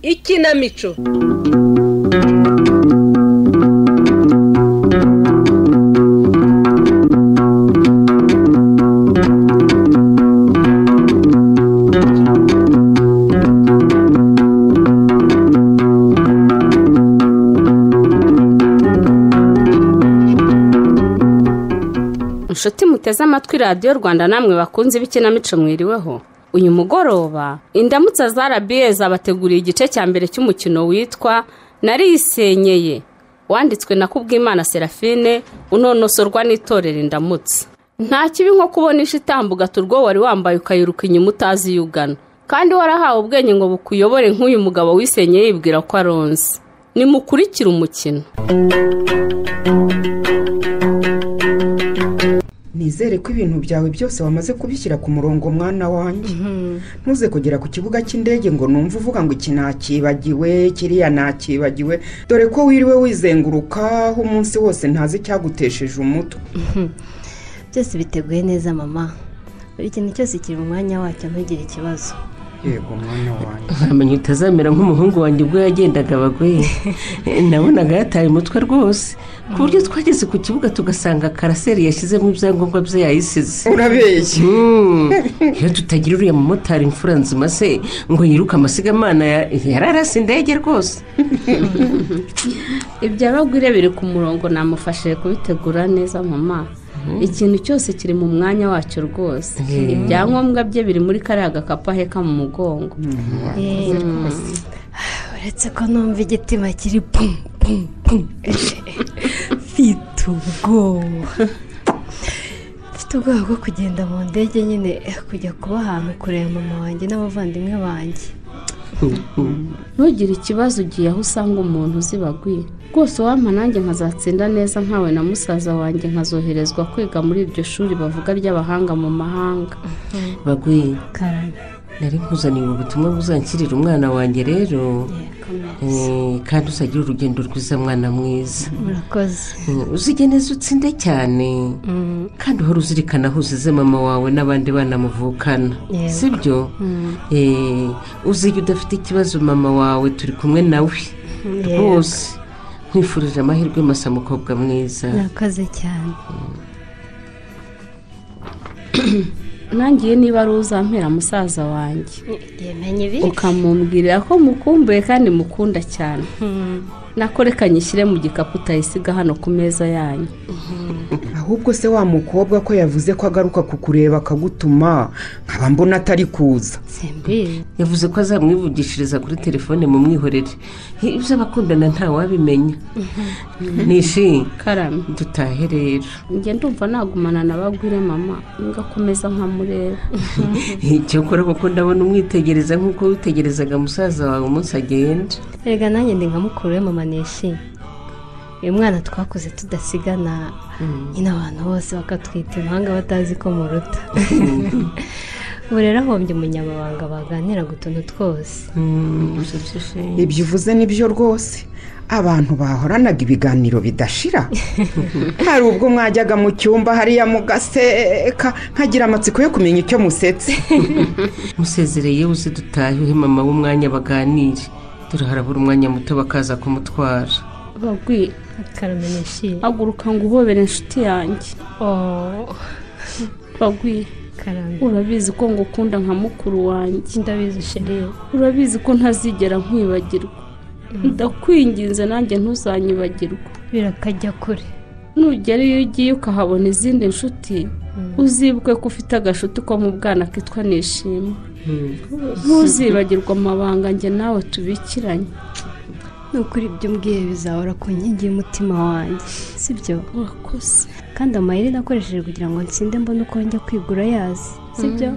ikinamico inshuti muteze amatwi radiyo rwanda namwe bakunze ibikinamico mwiriweho uyu mugoroba indamutsa za RBA zabateguriye igice cya mbere cy'umukino witwa nariyisenyeye wanditswe na kubwimana serafine unonosorwa n'itorero indamutsa nta kibi nko kubona itambuga turwo wari wambaye ukayiruka inyuma utazi iyo ugana kandi warahawe ubwenge ngo bukuyobore nk'uyu mugabo wisenyeye yibwira ko aronze nimukurikire umukino nizere ko ibintu byawe byose wamaze kubishyira ku murongo mwana wanjye ntuze kugera ku kibuga cy'indege ngo numve uvuga ngo iki ntakibagiwe kiriya ntakibagiwe dore ko wiriwe wizengurukaho umunsi wose ntazi icyagutesheje umutwe byose biteguye neza mama buri kintu cyose kiri mu mwanya wacyo ntugire ikibazo yego mwana wanjye ntamenya utazamera nk'umuhungu wanjye ubwo yagendaga abagoye nabonaga yataye umutwe rwose ku buryo twageze ku kibuga tugasanga karaseri yashyizemo ibyangombwa bye yayisize urabeshya Hmm, iyo tutagira uriya mumotari imfura nzima se ngo yiruke amasigamana ya- yararase indege rwose ibyo abagwire biri ku murongo namufashije kubitegura neza mama ikintu cyose kiri mu mwanya wacyo rwose ibyangombwa bye biri muri kariya gakapu aheka mu mugongo uretse ko numva igitima kiri pum pum pum mfite ubwoba mfite ubwoba bwo kugenda mu ndege nyine kujya kuba ahantu kureba mama wanjye n'abavandimwe banjye ntugire ikibazo ugiye aho usanga umuntu uzi bagwire rwose wampa nanjye nkazatsinda neza nkawe na musaza wanjye nkazoherezwa kwiga muri iryo shuri bavuga ry'abahanga mu mahanga baguye karame nari nkuzaniye ubu butumwa buzanshyirira umwana wanjye rero Eh, kandi uzagira urugendo rwiza mwana mwiza murakoze Eh, uzige neza utsinde cyane kandi uhora uzirikana aho uzize mama wawe n'abandi bana muvukana Yego. sibyo Eh, uzige udafite ikibazo mama wawe turi kumwe nawe Yego. rwose nkwifurije amahirwe masa mukobwa mwiza murakoze cyane nangiye niba ari uzampera musaza wanjye yemenye ibi ukamumbwirira ko mukumbuye kandi mukunda cyane nakorekanye ishyire mu gikapu utayisiga hano ku meza yanyu ahubwo se wa mukobwa ko yavuze ko agaruka kukureba akagutuma nkaba mbona atari kuza simbizi yavuze ko azamwivugishiriza kuri telefone mu mwihorere Hi, ibyo abakundana ntawabimenya nishi karame dutahe rero njye ndumva nagumana na bagwire mama ngakomeza nkamureba icyakora kuko ndabona umwitegereza nk'uko witegerezaga musaza wawe umunsi agenda erega nanjye ndi nka mukuru we mama nishimye uyu mwana twakuze tudasigana nyine abantu bose bakatwita impanga batazi ko muruta ubu rero ahombye umunyamabanga baganira ku tuntu twose ibyo uvuze nibyo rwose abantu bahoranaga ibiganiro bidashira hari ubwo mwajyaga mu cyumba hariya mugaseka nkagira amatsiko yo kumenya icyo musetse musezereye uze dutahe uhe mama w'umwanya baganire dore harabura umwanya muto bakaza kumutwara bagwire karame nishimye haguruka ngo uhobere inshuti yanjye ooo bagwire karame urabizi ko ngukunda nka mukuru wanjye ndabizi shiriye urabizi ko ntazigera nkwibagirwa ndakwinginze nanjye ntuzanyibagirwe birakajya kure nugera iyo ugiye ukahabona izindi nshuti uzibuke ko ufite agashuti ko mu bwana kitwa nishima ntuzibagirwa amabanga njye nawe tubikiranye ni ukuri ibyo umbwiye bizahora ku nkingi y'umutima wanjye sibyo urakoze kandi amayeri nakoresheje kugira ngo nsinde mbone uko njya kwigura yazi sibyo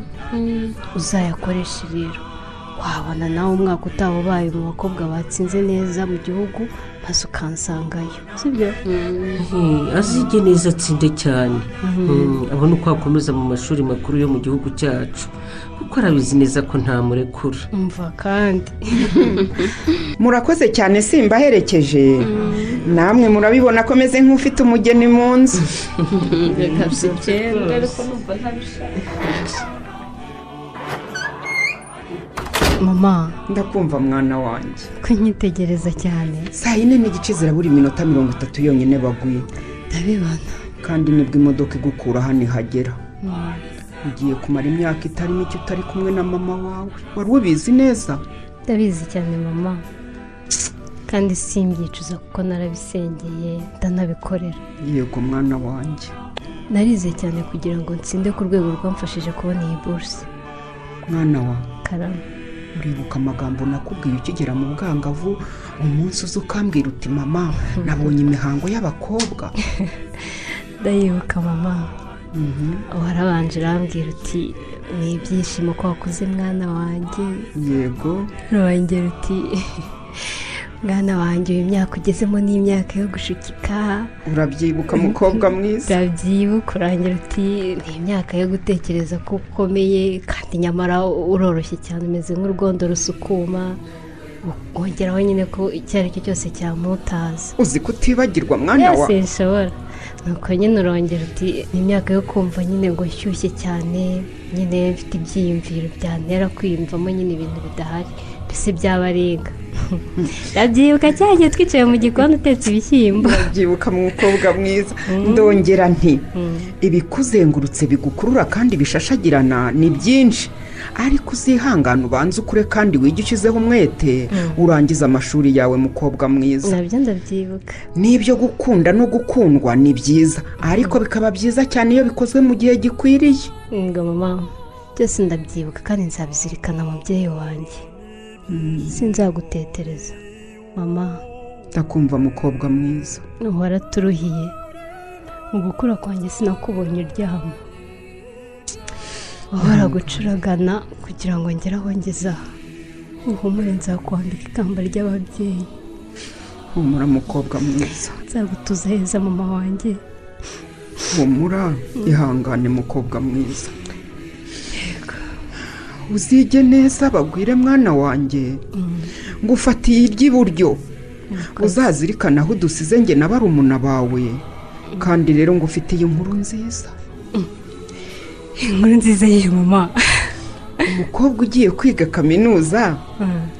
uzayakoreshe rero wabona nawe umwaka utaha ubaye mu bakobwa batsinze neza mu gihugu maze ukansangayo sibyo Eh, azige neza atsinde cyane Mm, abone uko akomeza mu mashuri makuru yo mu gihugu cyacu kuko arabizi neza ko ntamurekura umva kandi murakoze cyane simbaherekeje namwe murabibona ko meze nk'ufite umugeni mu nzu reka tugende ariko numva ntabishaka mama ndakumva mwana wanjye kunyitegereza cyane saa yine n'igice zirabura iminota mirongo itatu yonyine baguye ndabibona kandi nibwo imodoka igukura hano ihagera ugiye kumara imyaka itari mike utari kumwe na mama wawe wari ubizi neza ndabizi cyane mama kandi simbyicuza kuko narabisengeye ndanabikorera yego mwana wanjye narize cyane kugira ngo nsinde ku rwego rwamfashije kubona iyi buruse mwana wawe karame uribuka amagambo nakubwiye ukigera mu bwangavu umunsi uza ukambwira uti mama nabonye imihango y'abakobwa ndayibuka mama warabanje urambwira uti ni ibyishimo ko wakuze mwana wanjye yego rurongera uti mwana wanjye uyu myaka ugezemo ni imyaka yo gushukika urabyibuka mukobwa mwiza urabyibuka urangira uti ni imyaka yo gutekereza ko ukomeye kandi nyamara uroroshye cyane umeze nk'urwondo rusukuma wongeraho nyine ko icyo ari cyo cyose cyamutaza uzi kutibagirwa mwana ese wawe nshobora nuko nyine urongera uti ni imyaka yo kumva nyine ngo nshyushye cyane nyine mfite ibyiyumviro byantera kwiyumvamo nyine ibintu bidahari mbese byabarenga ndabyibuka cyane twicaye mu gikoni utetse ibishyimbo urabyibuka mukobwa mwiza ndongera nti ibikuzengurutse bigukurura kandi bishashagirana ni byinshi ariko uzihangane ubanze ukure kandi wige ushyizeho umwete urangize amashuri yawe mukobwa mwiza nabyo ndabyibuka n'ibyo gukunda no gukundwa ni byiza ariko bikaba byiza cyane iyo bikozwe mu gihe gikwiriye ngo mama byose ndabyibuka kandi nzabizirikana mubyeyi wanjye sinzagutetereza mama ndakumva mukobwa mwiza waraturuhiye mu gukura kwanjye sinakubonye uryama wahora gucuragana kugira ngo ngere aho ngeze aha uhumure nzakwambika ikamba ry'ababyeyi humura mukobwa mwiza nzagutuza heza mama wanjye humura ihangane mukobwa mwiza uzige neza bagwire mwana wanjye ngufatiye iry'iburyo uzazirikana aho udusize njye na barumuna bawe kandi rero ngufitiye inkuru nziza inkuru nziza y'iyi mama umukobwa ugiye kwiga kaminuza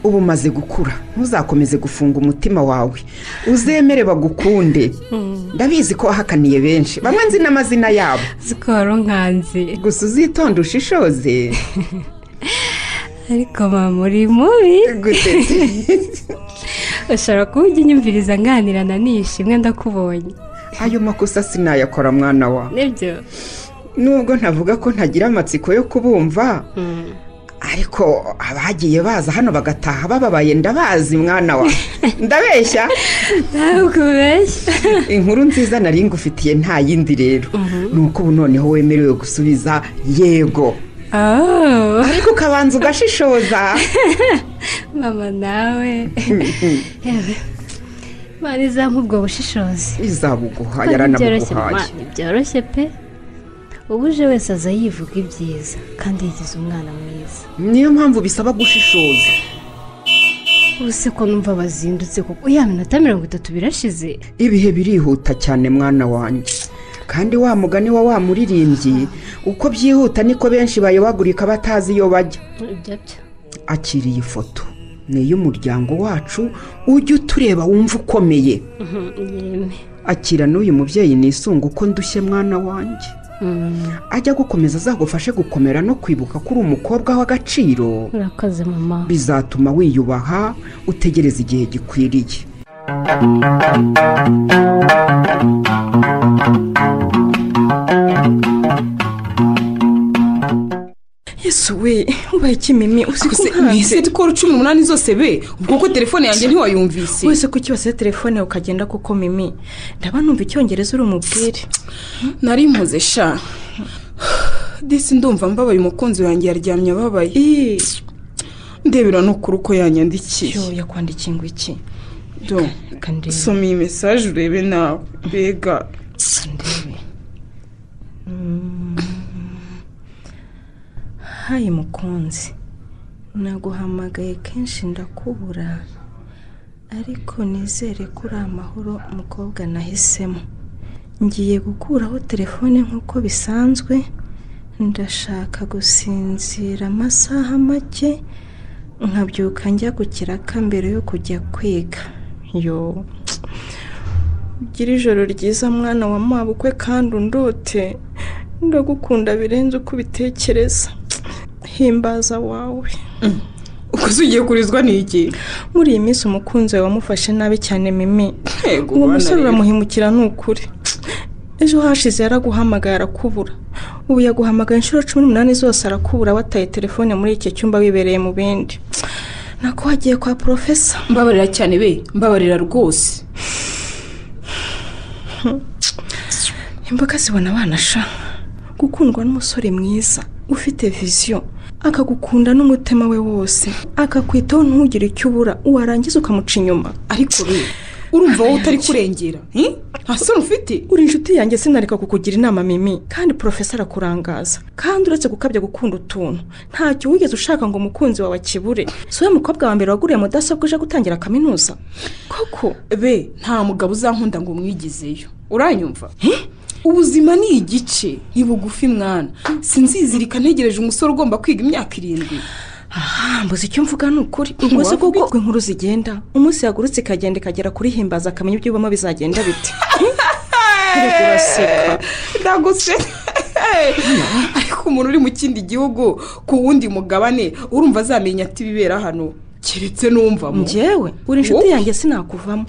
uba umaze gukura ntuzakomeze gufunga umutima wawe uzemere bagukunde ndabizi ko wahakaniye benshi bamwe nzi n'amazina yabo uzi ko wari unkanze gusa uzitonde ushishoze ariko mama uri mubi gute ushobora kuba ujya unyumviriza nganirana nishimwe ndakubonye ayo makosa sinayakora mwana wa nibyo nubwo ntavuga ko ntagira amatsiko yo kubumva ariko abagiye baza hano bagataha bababaye ndabazi mwana wa ndabeshya ntabwo ubeshya inkuru nziza nari ngufitiye nta yindi rero ni uko ubu noneho wemerewe gusubiza yego Oh, ariko ukabanza ugashishoza mama nawe yewe mani izampa ubwo bushishozi izabuguha Kandi byoroshye mama, yaranabuguhaye byoroshje pe ubu uje wese aza yivuga ibyiza kandi yigize umwana mwiza niyo mpamvu bisaba gushishoza ubuse ko numva bazindutse kuko ya minota mirongo itatu birashize ibihe birihuta cyane mwana wanjye kandi wa mugani wa wa muririmbyi uko byihuta niko benshi bayobagurika batazi iyo bajya ibyo byo akiriye ifoto ni iy'umuryango wacu ujye utureba wumva ukomeye yeme akira n'uyu mubyeyi nisunga uko ndushye mwana wanjye ajya gukomeza azagufashe gukomera no kwibuka ko uri umukobwa w'agaciro urakoze mama bizatuma wiyubaha utegereza igihe gikwiriye yesu we ubaye ikimeme se usikuze mwese dukora cumi n'umunani zose be ubwo ko telefone yanjye ntiwayumvise wese ku kibase telefone ukagenda kuko mimi ndaba numva icyongereza uri umubwire nari mpuze sha disi ndumva mbabaye umukunzi wanjye yaryamye ababaye iii ndebera n'ukuri uko yanyandikiye yo yakwandikiye ngo iki do reka ndebe soma iyi mesaje urebe nawe mbega reka ndebe Mm. hayi mukunzi naguhamagaye kenshi ndakubura ariko nizere ko uri amahoro umukobwa nahisemo ngiye gukuraho telefone nk'uko bisanzwe ndashaka gusinzira amasaha make nkabyuka njya ku kiraka mbere yo kujya kwiga yo ugire ijoro ryiza mwana wa mabukwe kandi undote ndagukunda birenze uko ubitekereza himbaza wawe ukoze ugiye kurizwa n'iki muri iyi minsi umukunzi wawe wamufashe nabi cyane mimi Ego, uwo bana musore rero. uramuhemukira ni ukuri ejo hashize yaraguhamagaye arakubura ubu yaguhamagaye inshuro cumi n'umunani zose arakubura wataye telefone muri iki cyumba wibereye mu bindi nako wagiye kwa porofesa mbabarira cyane be mbabarira rwose imboga zibona abana sha gukundwa n'umusore mwiza ufite viziyo akagukunda n'umutima we wose akakwitaho ntugire icyo ubura warangiza ukamuca inyuma ariko be urumva wowe utari kurengera hi? nta soni ufite uri inshuti yanjye sinareka kukugira inama mimi kandi porofesa arakurangaza kandi uretse gukabya gukunda utuntu ntacyo wigeze ushaka ngo umukunzi wawe akibure si we mukobwa wa mbere waguriye mudasobwa uje gutangira kaminuza koko be nta mugabo uzankunda ngo umwigizeyo uranyumva ubuzima ni igice ni bugufi mwana sinzizirika ntegereje umusore ugomba kwiga imyaka irindwi Ah, mbuze icyo mvuga ni ukuri ubwo se wavuga kuko uko inkuru zigenda umunsi yagurutse ikagenda ikagera kuri himbaza akamenya iby'ubamo bizagenda bite Ariko uraseka. ndaguse ariko umuntu uri mu kindi gihugu ku wundi mugabane urumva azamenya ati ibibera hano keretse numva mu njyewe uri inshuti Wowe? yanjye sinakuvamo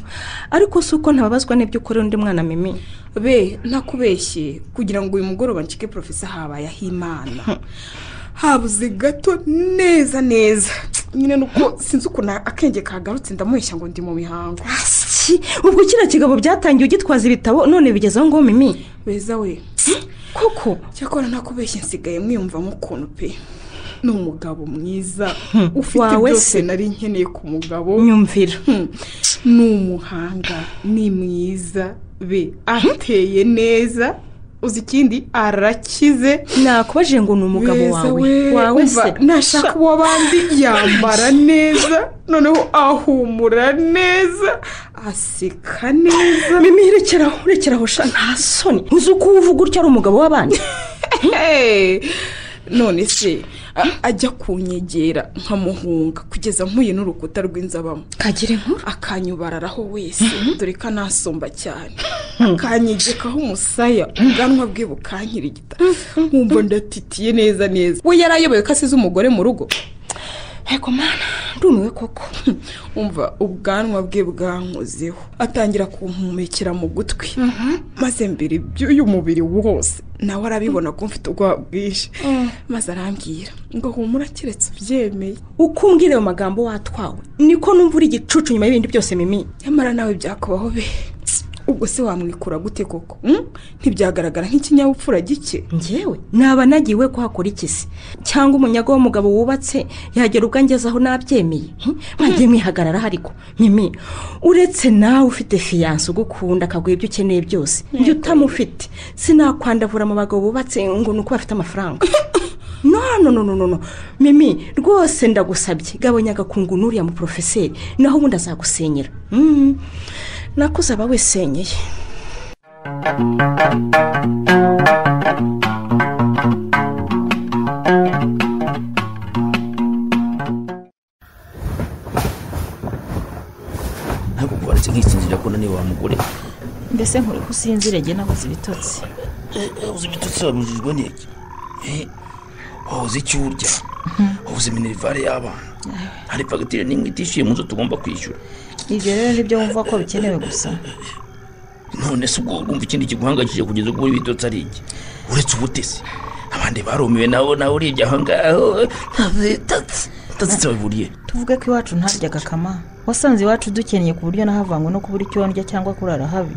ariko si uko ntababazwa n'ibyo ukorera undi mwana mimi be ntakubeshye kugira ngo uyu mugoroba ncike porofesa habaye aho imana habuze gato neza neza nyine nuko sinzi ukuntu akenge kagarutse ndamuheshya ngo ndi mu mihango Ki, ubwo kiriya kigabo byatangiye ugitwaza ibitabo none bigezeho ngo mimi beza we koko cyakora ntakubeshye nsigaye mwiyumvamo ukuntu pe ni umugabo mwiza ufite wawe byose se. nari nkeneye ku mugabo nyumvira Hmm. ni umuhanga ni mwiza be ateye neza uzi ikindi arakize nakubajije ngo ni umugabo wawe wawe se nashaka uwo bandi yambara neza noneho ahumura neza aseka neza mimi rekeraho rekeraho sha nta soni uzi uko uvuga utya ari umugabo w'abandi Hey! none se a- ajya kunyegera nkamuhunga kugeza mpuye n'urukuta rw'inzabamo kagira inkuru akanyubararaho wese dore ko anasomba cyane akanyegekaho umusaya ubwanwa bwe bukankirigita nkumva ndatitiye neza neza we yari ayoboye ko asize umugore mu rugo ego mana ndumiwe koko umva ubwanwa bwe bwankozeho atangira kumpumekera mu gutwi maze mbere iby'uyu mubiri wose nawe arabibona ko mfite ubwoba bwinshi maze arambwira ngo humura keretse ubyemeye uko umbwira ayo magambo watwawe niko numva uri igicucu nyuma y'ibindi byose mimi nyamara nawe byakubaho be ubwo se wamwikura gute koko Mm? ntibyagaragara nk'ikinyabupfura gike njyewe naba nagiwe kuhakora iki se cyangwa umunyago w'umugabo wubatse yagera ubwo angezeho nabyemeye Hm? mwagiye mwihagararaho ariko mimi uretse nawe ufite fiyanse ugukunda akaguha ibyo ukeneye byose njye utamufite sinakwandavura mu bagabo bubatse ngo ni uko bafite amafaranga no no no no no no mimi rwose ndagusabye gabanya agakungu n'uriya mu porofeseri naho ubundi azagusenyera Mm. nakuze aba wesenyeye ntabwo kubaretse nkisinzira ko naniwe wa mugore mbese nkuri ko usinzira njye nabuze ibitotsi uzi ibitutsi wabujijwe n'iki Eh, wabuze icyo urya wabuze minerivare y'abana hari fagitire n'imwe itishyuye mu nzu tugomba kwishyura ibyo rero nibyo wumva ko bikenewe gusa none se ubwo wumva ikindi kiguhangayikije kugeza ubwo uri bitotsi ari iki uretse ubutesi abandi barumiwe nabo nawe urebye aho ngaho tatsi tatsi nsabivuriye tuvuge ko iwacu ntaryaga kama wasanze iwacu dukennye ku buryo nahavanywe no kubura icyo ndya cyangwa kurara habi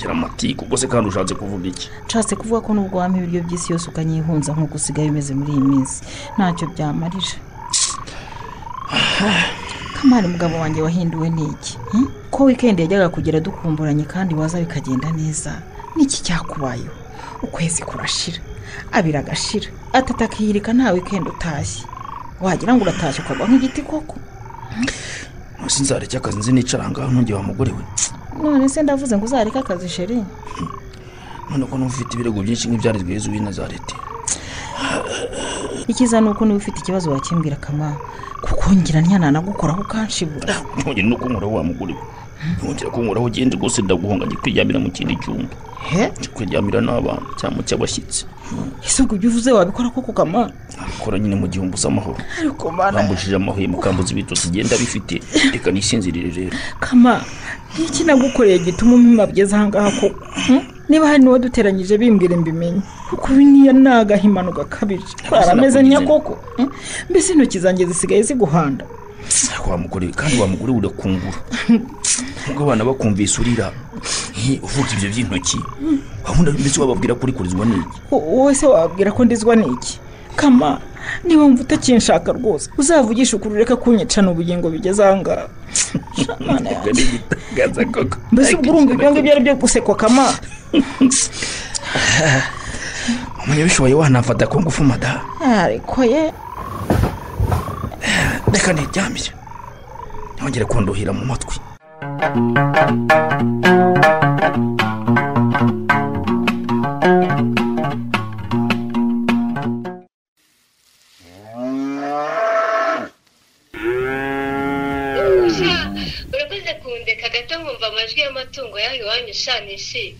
gira amati kuko se kandi ushatse kuvuga iki nshatse kuvuga ko nubwo wampa ibiryo by'isi yose ukanyihunza nk'uko usigaye umeze muri iyi minsi ntacyo byamarira kamari mugabo wanjye wahinduwe n'iki hmm? ko wikendi yajyaga kugera dukumburanye kandi waza bikagenda neza n'iki cyakubayeho ukwezi kurashira abira agashira atata akiyirika nta wikendi utashye wagira ngo uratashye ukagwa nk'igiti koko none se nzareke akazi nzi nicara ngaho ntungeye wa mugore we none se ndavuze ngo uzareke akazi sheri none ko numva ufite ibirego byinshi nk'ibyari rwiza uw'i nazareti ikiza ni uko niba ufite ikibazo wakimbwira kamara kuko ngira ntiyananagukoraho ukanshibura ntongere no kunkoraho wa mugore we ntongera kunkoraho ugenze rwose ndaguhunga njye kwiryamira mu kindi cyumba he njye kwiryamira n'abana cyangwa mu cy'abashyitsi ese ubwo ibyo uvuze wabikora koko kamana nabikora nyine mu gihe umbuze amahoro ariko mana bambujije amahwemo kambuza ibitotsi igenda bifite reka nisinzirire rero kama iki nagukoreye gituma umwima bwiza ahangaha koko hmm? niba hari n'uwo duteranyije bimbwire mbimenye kuko ibi niyo ni agahimano gakabije ameze ntiya koko hmm? mbese intoki zanjye zisigaye ziguhanda Ariko wa mugore we, kandi wa mugore we urakungura nubwo abana bakumvise urira nti uvuga ibyo by'intoki wabunda mbese wababwira ko uri kurizwa n'iki wo- wowe se wabwira ko ndizwa n'iki kama niba wumva utakinshaka rwose uzavugishe ukuri ureke kunyicana ubugingo bigeze ahangaha Mana yanjye. ni igitangaza koko mbese ubwo urumva ibyo ngibyo ari byo gusekwa kama umunyabishoboye wanafata ko ngufu mada ariko ye reka niryamire ntongere kunduhira mu matwi urakoze kundeka gato nkumva amajwi y'amatungo yaho iwanyu sha nishimye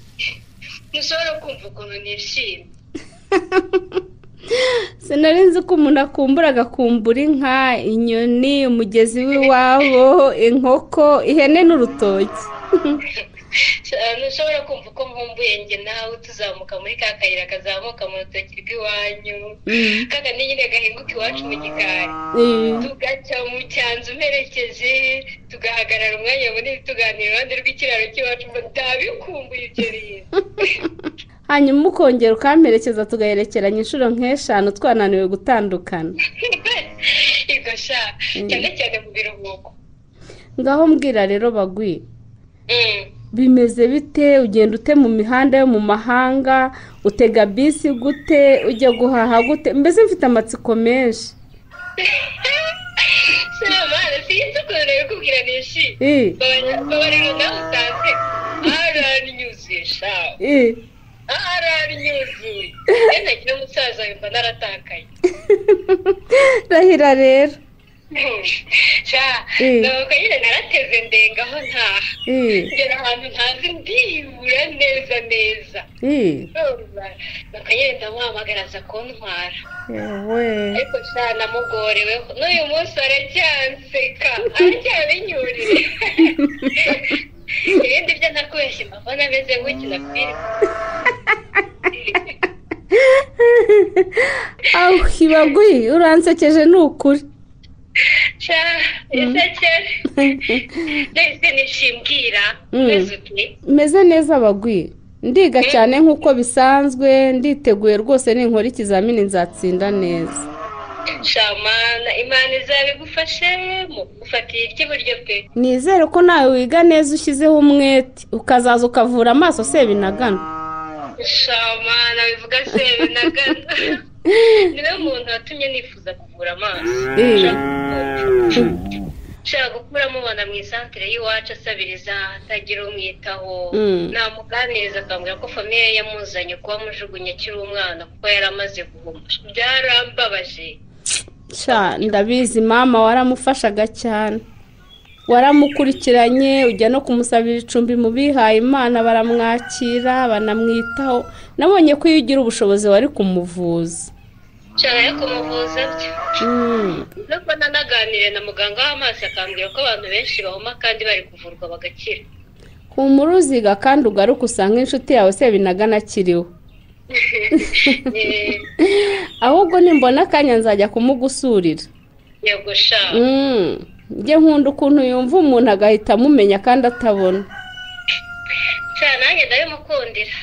ntushobora kumva ukuntu nishimye sinari nzi ko umuntu akumbura agakumbura inka inyoni umugezi w'iwabo inkoko ihene n'urutoki Sha, ntushobora kumva uko mpumbuye njye nawe tuzamuka muri ka kayira kazamuka mu rutoki rw'iwanyu kakandi nyine gahinguka iwacu mu gikari Eh, tugaca mu cyanzu mperekeje tugahagarara umwanya munini tuganira iruhande rw'ikiraro cy'iwacu ngo ndabikumbuye ibyo bintu hanyuma ukongera ukamperekeza tugaherekeranya inshuro nk'eshanu twananiwe gutandukana ibyo sha cyane cyane mu biruhuko ngaho mbwira rero bagwi Mm. bimeze bite ugenda ute mu mihanda yo mu mahanga utega bisi gute ujya guhaha gute mbese mfite amatsiko menshi se mana sinzi ukuntu nabikubwira nishi Eh, babarira nawe utanze aranyuzuye sha eh. aranyuzuye yenda ngira umusaza yumva naratakaye rahira rero sha Mm. nuko nyine narateze ndengaho ntaha Eh, ngera ahantu ntazi ndibura neza neza eh, Urumva? nuko nyine ndamuhamagara aza kuntwara yewe. ariko sha namugoreweho n'uyu munsi aracyanseka aracyabinyurire ibindi byo nakubeshye mbona ameze nk'ukina filime awu bagwi uransekeje ni ukuri sha iseke ndetse nishimbwira Mm. meze uti meze neza bagwi ndiga cyane nk'uko bisanzwe nditeguye rwose ninkora ikizamini nzatsinda neza shamana imana izabigufashemo ufatiye iry'iburyo pe nizere ko nawe wiga neza ushyizeho umwete ukazaza ukavura amaso sebinagana shamana bivuga se binagana niwe muntu watumye nifuza kuvura amaso ushaka gukuramo ubona mu isantere y'iwacu asabiriza atagira umwitaho Mm. namuganiriza akambwira ko famiye ye yamuzanye kuba amujugunye akiri umwana kuko yari amaze guhuma byarambabaje sha ndabizi mama waramufashaga cyane waramukurikiranye ujya no kumusabira icumbi mu bihaye imana baramwakira banamwitaho nabonye ko iyo ugira ubushobozi wari kumuvuza nshaka yo kumuvuza byo Mm. nuko nanaganiriye na muganga w'amaso akambwira ko abantu benshi bahuma kandi bari kuvurwa bagakira humura uziga kandi ugaruke usanga inshuti yawe sebinagana akiriho Eh, ahubwo nimbona akanya nzajya kumugusurira yego sha Mm. njye nkunda ukuntu yumva umuntu agahita amumenya kandi atabona sha nanjye ndabimukundira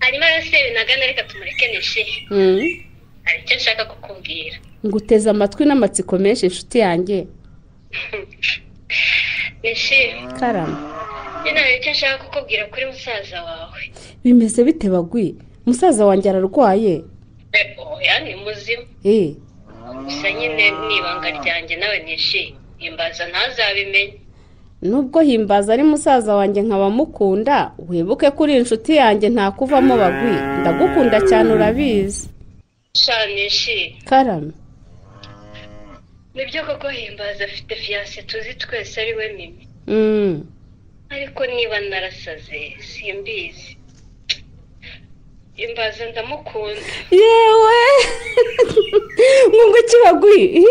hanyuma rero sebinagana reka tumureke nishi Mm. hari icyo nshaka kukubwira nguteze amatwi n'amatsiko menshi inshuti yanjye nishi karama nyine hari icyo nshaka kukubwira kuri musaza wawe bimeze bite bagwi musaza wanjye ararwaye Eh, oya ni muzima Eh, gusa nyine ni ibanga ryanjye nawe nishi imbaza ntazabimenye nubwo himbaza ari musaza wanjye nkaba mukunda wibuke ko uri inshuti yanjye nta kuvamo bagwi ndagukunda cyane urabizi sha nishi karame nibyo koko himbaza afite fiyanse tuzi twese ari we mimi ariko niba narasaze simbizi himbaza ndamukunda yewe mwunguki bagwi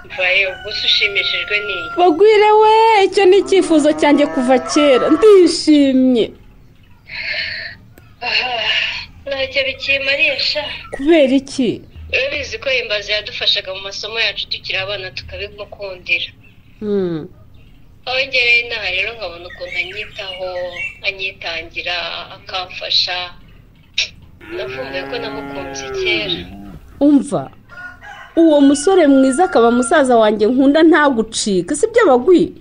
mvaye ubwo se ushimishijwe n'iyi bagwire we icyo ni icyifuzo cyanjye kuva kera ndishimye aha ntacyo bikimariye sha kubera iki urabizi ko himbaza yadufashaga mu masomo yacu tukiri abana tukabimukundira wongereye inaha rero nkabona ukuntu anyitaho anyitangira akamfasha navumbuye ko namukunze kera umva uwo musore mwiza akaba musaza wanjye nkunda ntagucika si byo bagwi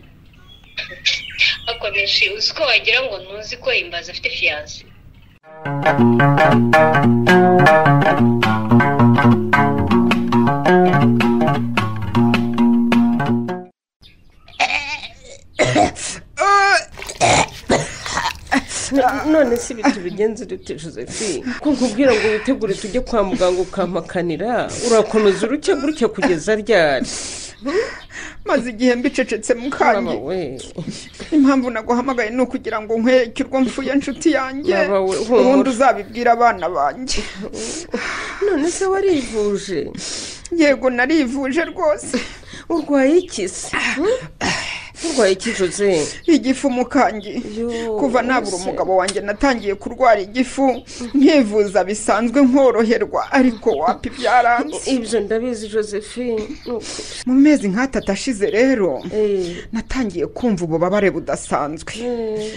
akomeje uzi ko wagira ngo ntuzi ko himbaza afite fiyanse none si ibintu bigenze urute josephine ko nkubwira ngo witegure tujye kwa muganga ukamakanira urakomeza uruke gutya kugeza ryari maze igihe mbicecetse baba mukange we impamvu naguhamagaye ni ukugira ngo nkwekirwe mfuye inshuti yanjye Baba we, humura. ubundi uzabibwira abana banjye none se warivuje yego narivuje rwose urwaye iki se urwaye iki jose igifu mukangi Yo, kuva nabura ese. umugabo wanjye natangiye kurwara igifu nkivuza bisanzwe nkoroherwa ariko wapi byaranze ibyo ndabizi josephine ni ukuri mu mezi nk'atatu ashize rero Eh, natangiye kumva ububabare budasanzwe eh.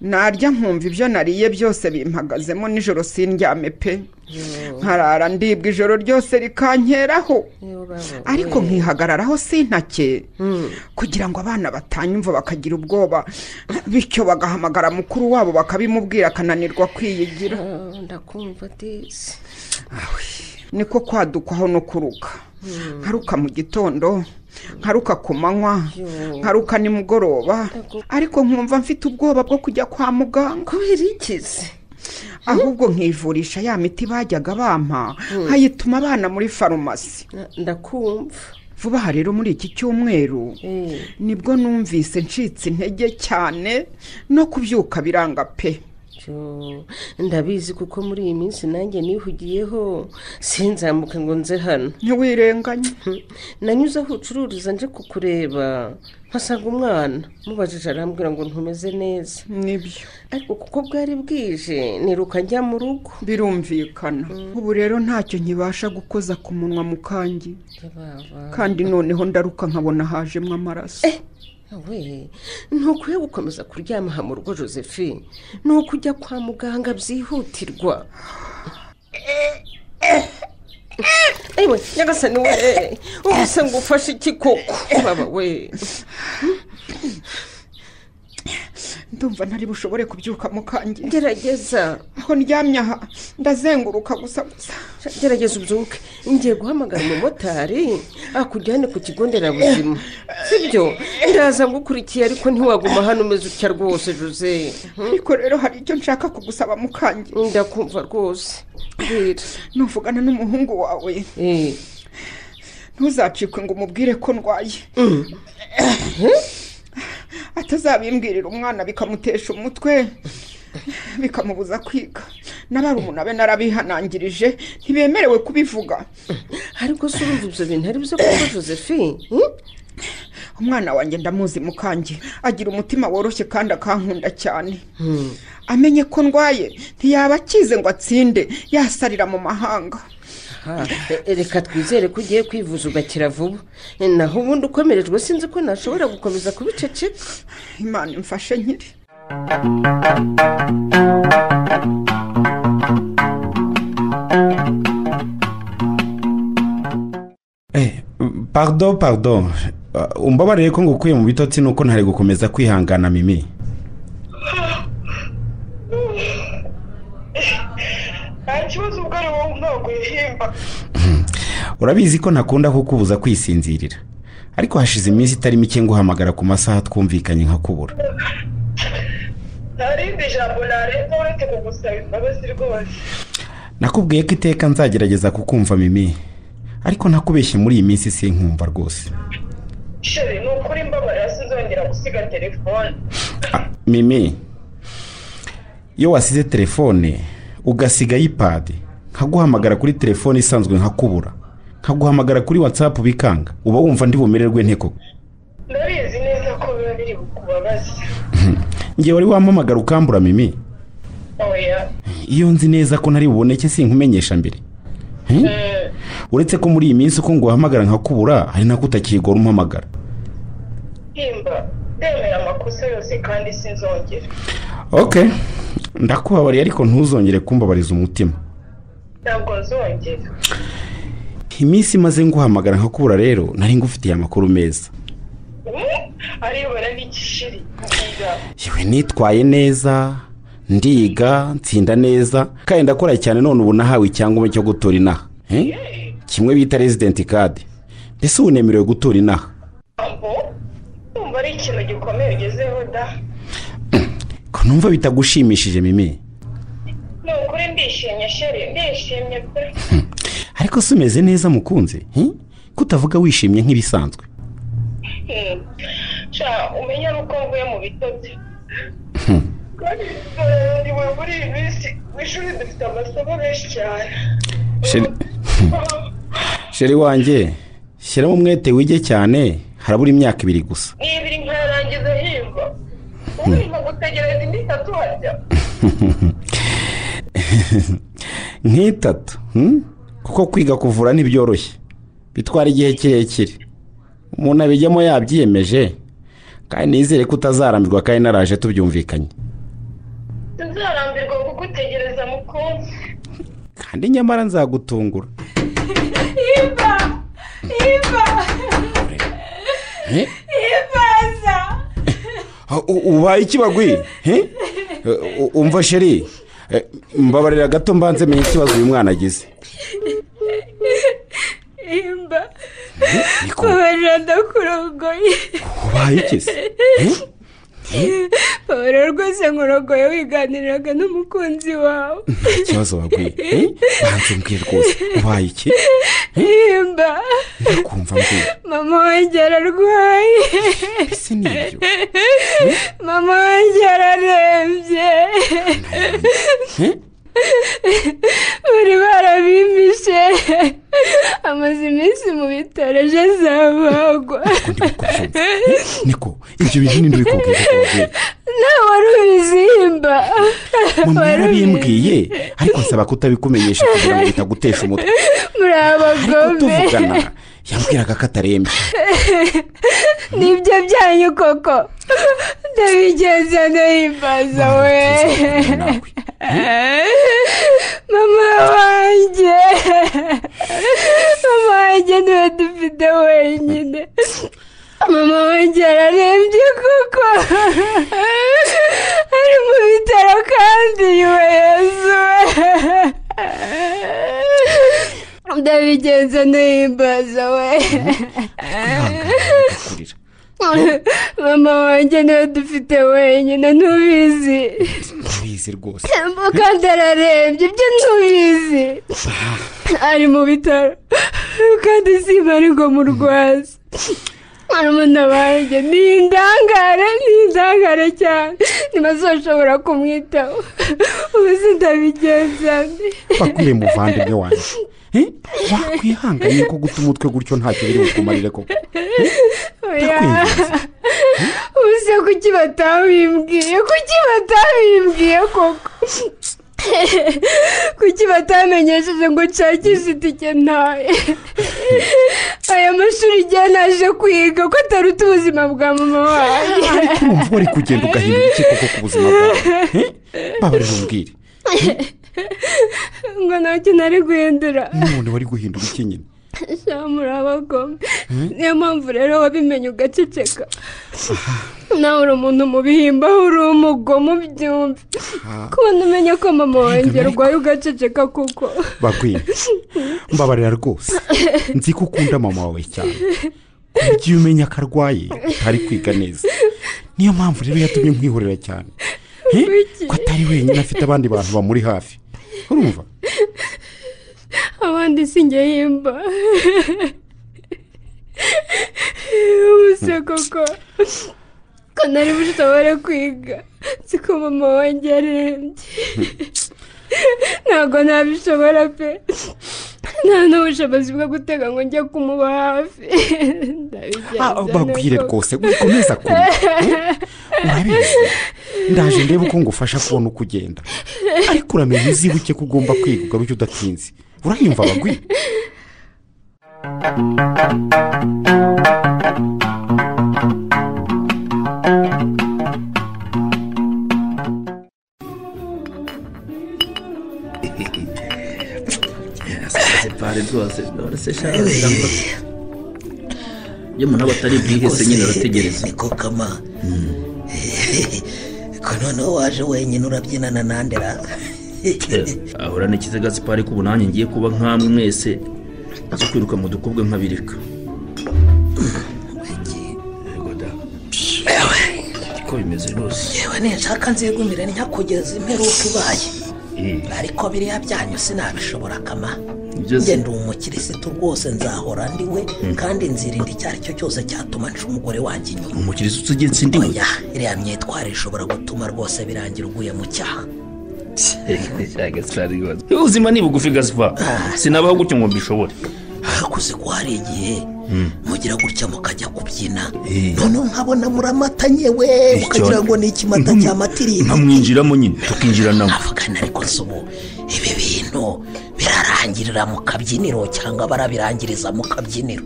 narya nkumva ibyo nariye byose bimpagazemo nijoro sindyame pe nkarara ndibwa ijoro ryose rikankeraho ariko nkihagararaho sintake kugira ngo abana batanyumva bakagira ubwoba bityo bagahamagara mukuru wabo bakabimubwira akananirwa kwiyigira Ah, ndakumva disi niko kwadukwaho no kuruka nkaruka mu gitondo nkaruka ku manywa nkaruka nimugoroba ariko nkumva mfite ubwoba bwo kujya kwa muganga kubera iki se ahubwo nkivurisha ya miti bajyaga bampa nkayituma abana muri farumasi Na- ndakumva vuba aha rero muri iki cyumweru Eh. nibwo numvise ncitse intege cyane no kubyuka biranga pe Yo, ndabizi kuko muri iyi minsi nanjye nihugiyeho sinzamuke ngo nze hano ntiwirenganye Hm, nanyuze aho ucururiza nje kukureba mpasanga umwana mubajije arambwira ngo ntumeze neza nibyo ariko kuko bwari bwije niruka njya mu rugo birumvikana ubu rero ntacyo nkibasha gukoza ku munwa mu kangi Baba, kandi noneho ndaruka nkabona hajemo amaraso we ntukwiye gukomeza kuryama aha mu rugo josephine ni ukujya kwa muganga byihutirwa ewe nyagasani we ubuse ngo ufashe iki koko baba we ndumva ntari bushobore kubyuka mu kangi gerageza aho ndyamye aha ndazenguruka gusa gusa gerageza ubyuke ngiye guhamagara umumotari akujyane ku kigo nderabuzima sibyo ndaza ngukurikiye ariko ntiwaguma hano umeze utya rwose jose ariko rero hari icyo nshaka kugusaba mu kangi ndakumva rwose bwira nuvugana n'umuhungu wawe Eh. ntuzacikwe ngo umubwire ko ndwaye atazabimbwirira umwana bikamutesha umutwe bikamubuza kwiga n'abarumuna be narabihanangirije ntibemerewe kubivuga ariko se urumva ibyo bintu ari byo koko josephine hmm? umwana wanjye ndamuzi mukange agira umutima woroshye kandi akankunda cyane amenye ko ndwaye ntiyaba akize ngo atsinde yasarira mu mahanga Ah, e- reka twizere ko ugiye kwivuza ugakira vuba E, naho ubundi ukomerejwe sinzi ko nashobora gukomeza kubiceceka imana imfashe nkiri Eh, pardon pardon Ah, umbabarire ko ngukuye mu bitotsi nuko ntari gukomeza kwihangana mimi nta kibazo ubwo ari wowe ntabwo yihimba urabizi ko ntakunda kukubuza kwisinzirira ariko hashize iminsi itari mike nguhamagara ku masaha twumvikanye nkakubura nta rindi jambo narenza uretse kugusaba imbabazi rwose nakubwiye ko iteka nzagerageza kukumva mimi ariko nakubeshye muri iyi minsi sinkumva rwose sheri ni ukuri mbabara sinzongera gusiga telefone mimi iyo wasize telefone ugasiga ayipadi nkaguhamagara kuri telefone isanzwe nkakubura nkaguhamagara kuri watsapu bikanga uba wumva ndi bumererwe nte koko ndabizi neza ko biba biri bukubabaze ngewe wari wampamagara ukambura mimi oya iyo nzi neza ko ntari buboneke sinkumenyesha mbere Hmm? uretse ko muri iyi minsi uko nguhamagara nkakubura hari nako utakigora umpamagara himba ndemera amakosa yose kandi sinzongera ok ndakubabariye ariko ntuzongere kumbabariza umutima ntabwo nzongera iminsi imaze nguhamagara nkakubura rero nari ngufitiye amakuru meza arebana n'igishiri kugira yewe nitwaye neza ndiga nsinda neza kandi ndakora cyane none ubu nahawe icyangombwa cyo gutora inaha Eh? kimwe bita residenti kadi mbese ubu nemerewe gutora inaha ngo numva ari ikintu gikomeye ugezeho da ko numva bitagushimishije mimi ni ukuri ndishimye sheri ndishimye pe ariko si umeze neza mukunzi eh? ko utavuga wishimye nk'ibisanzwe Hmm. sha umenya nuko mvuye mu bitotsi Hmm. kandi ntiwe muri iyi minsi mu ishuri dufite amasomo menshi cyane Sheri- sheri wanjye shyiramo umwete wige cyane harabura imyaka ibiri gusa ni ibiri nkayarangiza himba urimo gutegereza indi itatu harya nk'itatu hmm? kuko kwiga kuvura ntibyoroshye bitwara igihe kirekire umuntu abijyamo yabyiyemeje kandi nizere ko utazarambirwa kandi naraje tubyumvikanye sinzarambirwa kugutegereza mukunzi kandi nyamara nzagutungura himba himba Eh? himbaza U- ubaye ikibagwi Eh? U- umva sheri Eh, mbabarira gato mbanze menye ikibazo uyu mwana agize imba niko. babarira ndakurongoye ubaye iki se Eh? babarira rwose nkurongoye wiganiriraga n'umukunzi wawe nta kibazo wagwiye Eh? banze mbwira rwose ubaye iki imba ndakumva mbwira mama wanjye ararwaye mama wanjye ararembye Eh? bari barabimishe amaze iminsi mu bitaro ejo azabagwa niko ibyo bintu ninde uri kubwira ko wabwiye nawe wari ubizimba mama Wari yarabimbwiye ariko nsaba kutabikumenyesha kugira ngo bitagutesha umutwe muri ariko abagome tuvugana yambwiraga ko atarembye nibyo byanyu koko ndabigenza ndahimbaza we mama wanjye mama wanjye niwe dufite wenyine mama wanjye ararembye koko ari mu bitaro kandi nyuma yezuwe ndabigenza ndahimbaza we mama wanjye niwe dufite wenyine ntubizi ntubizi rwose kandi ararembye ibyo ntubizi ari mu bitaro kandi simba ari ngo murwaza murumuna wanjye ni indangare ni indangare cyane ntibazoshobora kumwitaho ubu sindabigenza mbi bakuye muvandimwe wanjye Eh? wakwihanganye ko guta umutwe gutyo ntacyo biri bukumarire koko oya ubuse kuki batabimbwiye kuki batabimbwiye koko kuki batamenyesheje ngo nshakishe itike ntaye aya mashuri igihe naje kwiga ko ataruta ubuzima bwa mama wanjye ariko urumva wari kugenda ugahindura iki koko ku buzima bwawe Eh? babarira umbwire ngo ntacyo nari guhindura n'umuntu wari guhindura iki nyine muri abagome Hmm? niyo mpamvu rero wabimenye ugaceceka nawe uri umuntu mubihimbaho uri umugomo byumve Ah. kubona umenya ko mama wanjye arwaye ugaceceka kuko bagwiye mbabarira rwose nzi ko ukunda mama wawe cyane ku buryo iyo umenya ko arwaye utari kwiga neza niyo mpamvu rero yatumye nkwihorera cyane Eh? ko atari wenyine afite abandi bantu bamuri hafi urumva abandi si njye yimba ubuse koko ko nari bushobora kwiga nzi ko mama wanjye yarembye ntabwo nabishobora pe nta n'ubushobozi bwo gutega ngo njye kumuba hafi Ah, bagwire rwose ukomeza kumwe urabizi ndaje ndebe uko ngufasha kubona uko ugenda ariko uramenya uzibuke ko ugomba kwiga ugaruke udatinze urayumva bagwire separe rwose none se shaka iyo umuntu aba atari bwihese nyine arategereza niko kama ko noneho waje wenyine urabyinana nande raka ahora ni ikiziga sipari ko ubu nanjye ngiye kuba nk'amwe mwese zo kwiruka mu dukobwa nk'abirika Yego da. ko bimeze rwose yewe ninshaka nzigumire ntiyakugeza imperuka ibaye Eh, ariko biriya byanyu sinabishobora kama Byose- njye ndi umukirisitu rwose nzahora ndi we kandi nzirinda icyo ari cyo cyose cyatuma nca umugore wanjye inyuma umukiriya utegetse undi we oya iriya myitwarire ishobora gutuma rwose birangira uguye mu cyaha Gaspard rwose. ubuzima ni bugufi gasipa sinabaho gutyo ngo mbishobore hakuze ko hari igihe mugira gutya mukajya kubyina Eh. noneho nkabona muramatanye we mukagira ngo ni ikimata cya matirini nkamwinjiramo nyine tukinjiranamo avugana ariko si ubu ibi bintu birarangirira mu kabyiniro cyangwa barabirangiriza mu kabyiniro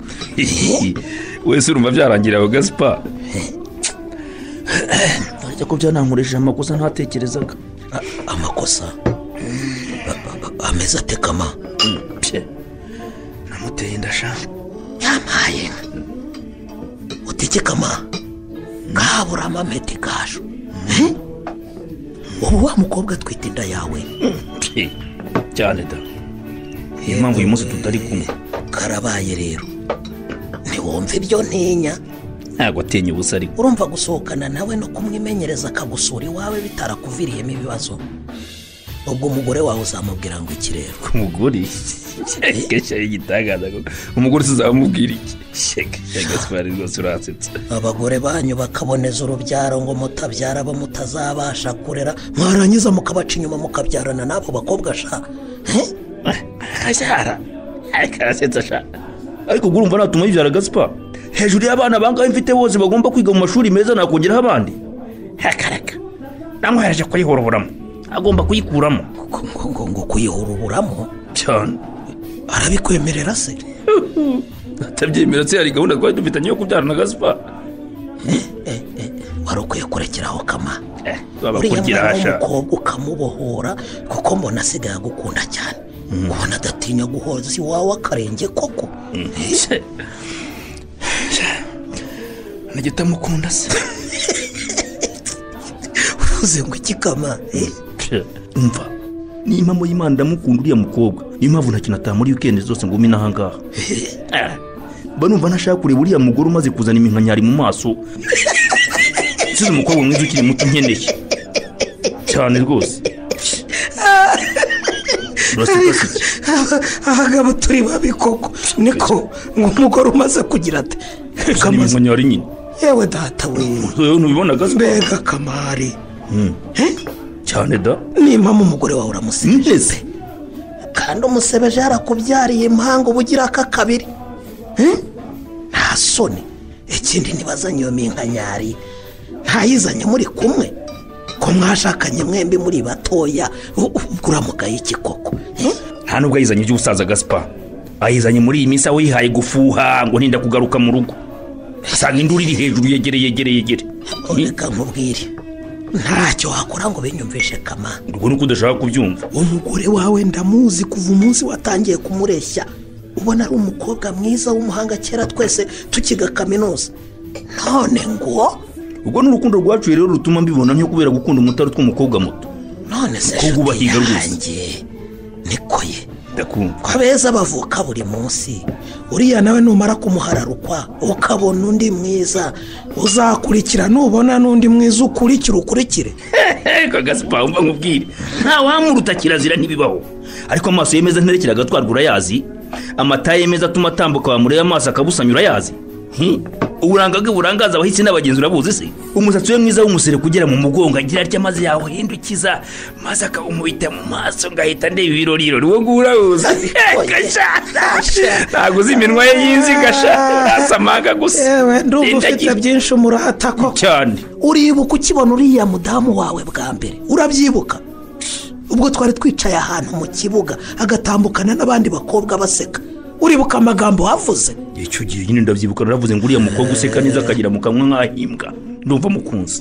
wese urumva byarangira aho gasipa ariko ko byanankurishije amakosa ntatekerezaga amakosa ameze ate kama namuteye indasha yampaye utegekama kabura amameti kasho ubu wa mukobwa atwite inda yawe Eh, cyane da niyo mpamvu uyu munsi tutari kumwe karabaye rero ntiwumve ibyo ntinya ntabwo atinya ubusa ariko urumva gusohokana nawe no kumwimenyereza akagusura iwawe bitarakuviriyemo ibibazo ubwo umugore wawe uzamubwira ngo iki rero ku mugore kenshi ari igitangaza koko umugore uzamubwira iki sheke gasipari rwose urasetsa abagore banyu bakaboneza urubyaro ngo mutabyara abo mutazabasha kurera mwarangiza mukabaca inyuma mukabyarana n'abo bakobwa shaka aracyara ariko arasetsa ashaka ariko ubwo urumva natuma yibyara gasipa hejuru y'abana bangahe mfite bose bagomba kwiga mu mashuri meza nakongeraho abandi hakaraka namwe yaraje kuyihoroboramo agomba kuyikuramo ngo ngo ngo kuyihuruburamo cyane arabikwemerera se atabyemera se hari gahunda twari dufitanye yo kubyarana gasipa wari ukwiye kurekeraho kama baba uriya kugira mwana ashaka w'umukobwa ukamubohora kuko mbona asigaye agukunda cyane ubona adatinya guhoza iwawe akarenge koko nagita mukunda se uruze ngo iki kama eh? umva ni impamo y'imana ndamukunda uriya mukobwa niyo mpamvu nta kintu ataha muri wikendi zose ngo ume n'ahangaha Eh, mba numva ntashaka kureba uriya mugore umaze kuzana iminkanyari mu maso usize umukobwa mwiza ukiri muto nkeneye cyane rwose Uraseka se? Aba- abagabo turi babi koko niko ngo umugore umaze kugira ati uzana iminkanyari nyine yewe data we Ubu ntubibona gaze mbega kamari cyane da nimba mu mugore wawe uramusebeje se kandi umusebeje yarakubyariye impanga uba ugira aka kabiri Eh? nta soni ikindi ntibazanye iyo minkanyari ntayizanye muri kumwe ko mwashakanye mwembi muri batoya u- ubwo uramugaye iki koko Eh? nta nubwo ayizanye iby'ubusaza gasipa ayizanye muri iyi minsi aho yihaye gufuha ngo ntinda kugaruka mu rugo asanga induru iri hejuru yegere yegere yegere reka nkubwire ntacyo wakora ngo binyumvishe kama ubwo ni uko udashaka kubyumva umugore wawe ndamuzi kuva umunsi watangiye kumureshya ubona ari umukobwa mwiza w'umuhanga kera twese tukiga kaminuza none ngo ubwo ni urukundo rwacuye rero rutuma mbibona nko kubera gukunda umutari tw'umukobwa muto none se Umukobwa nshuti ubahiga rwose. yanjye niko ye ndakumva ko abeza bavuka buri munsi uriya nawe numara kumuhararukwa ukabona undi mwiza uzakurikira nubona n'undi mwiza ukurikire ukurikire kagasipa mba nkubwire nta wamuruta kirazira ntibibaho ariko amaso yemeza nterekera agatwarwa urayazi amata yemeza atuma atambuka wamureba amaso akabusanya urayazi Hi, uburanga bwe burangaza abahisi n'abagenzi urabuzi se umusatsi we mwiza w'umusere kugera mu mugongo agira atya maze yawuhindukiza maze akawumubita mu maso ngahita ndeba ibirori irori uwo nguwo urabuzi gasha ntabwo uzi iminwa ye y'inzi gasha nasamanga gusa yewe ndumva ufite Indagira. byinshi umurata ko cyane uribuka ukibona uriya mudamu wawe bwa mbere urabyibuka ubwo twari twicaye ahantu mu kibuga agatambukana n'abandi bakobwa baseka uribuka amagambo wavuze icyo gihe nyine ndabyibuka naravuze ngo uriya mukobwa useka neza akagira mu kanwa nk'ahimbwa ndumva mukunzi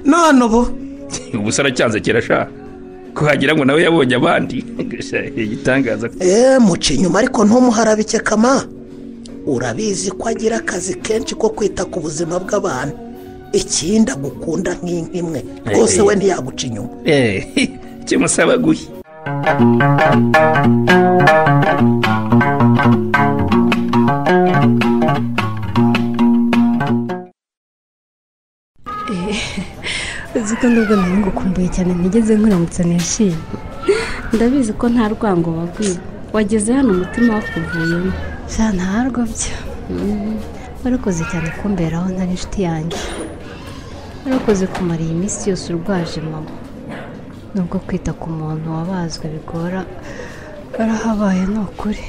none ubu ubu se aracyanze kirashaka ko wagira ngo nawe yabonye abandi igitangaza eee muca inyuma ariko ntumuharabike kama urabizi ko agira akazi kenshi ko kwita ku buzima bw'abantu ikindi agukunda nk'inkimwe rwose we ntiyaguca inyuma kimusaba guhi uzi ko nubwo nari ngukumbuye cyane nigeze nkuramutse nishimye ndabizi ko nta rwango wabwiwe wageze hano umutima wakuvuyemo bya ntarwo byo warakoze cyane kumberaho ntari inshuti yanjye warakoze kumara iyi minsi yose urwaje mama nubwo kwita ku muntu wabazwe bigora warahabaye ni ukuri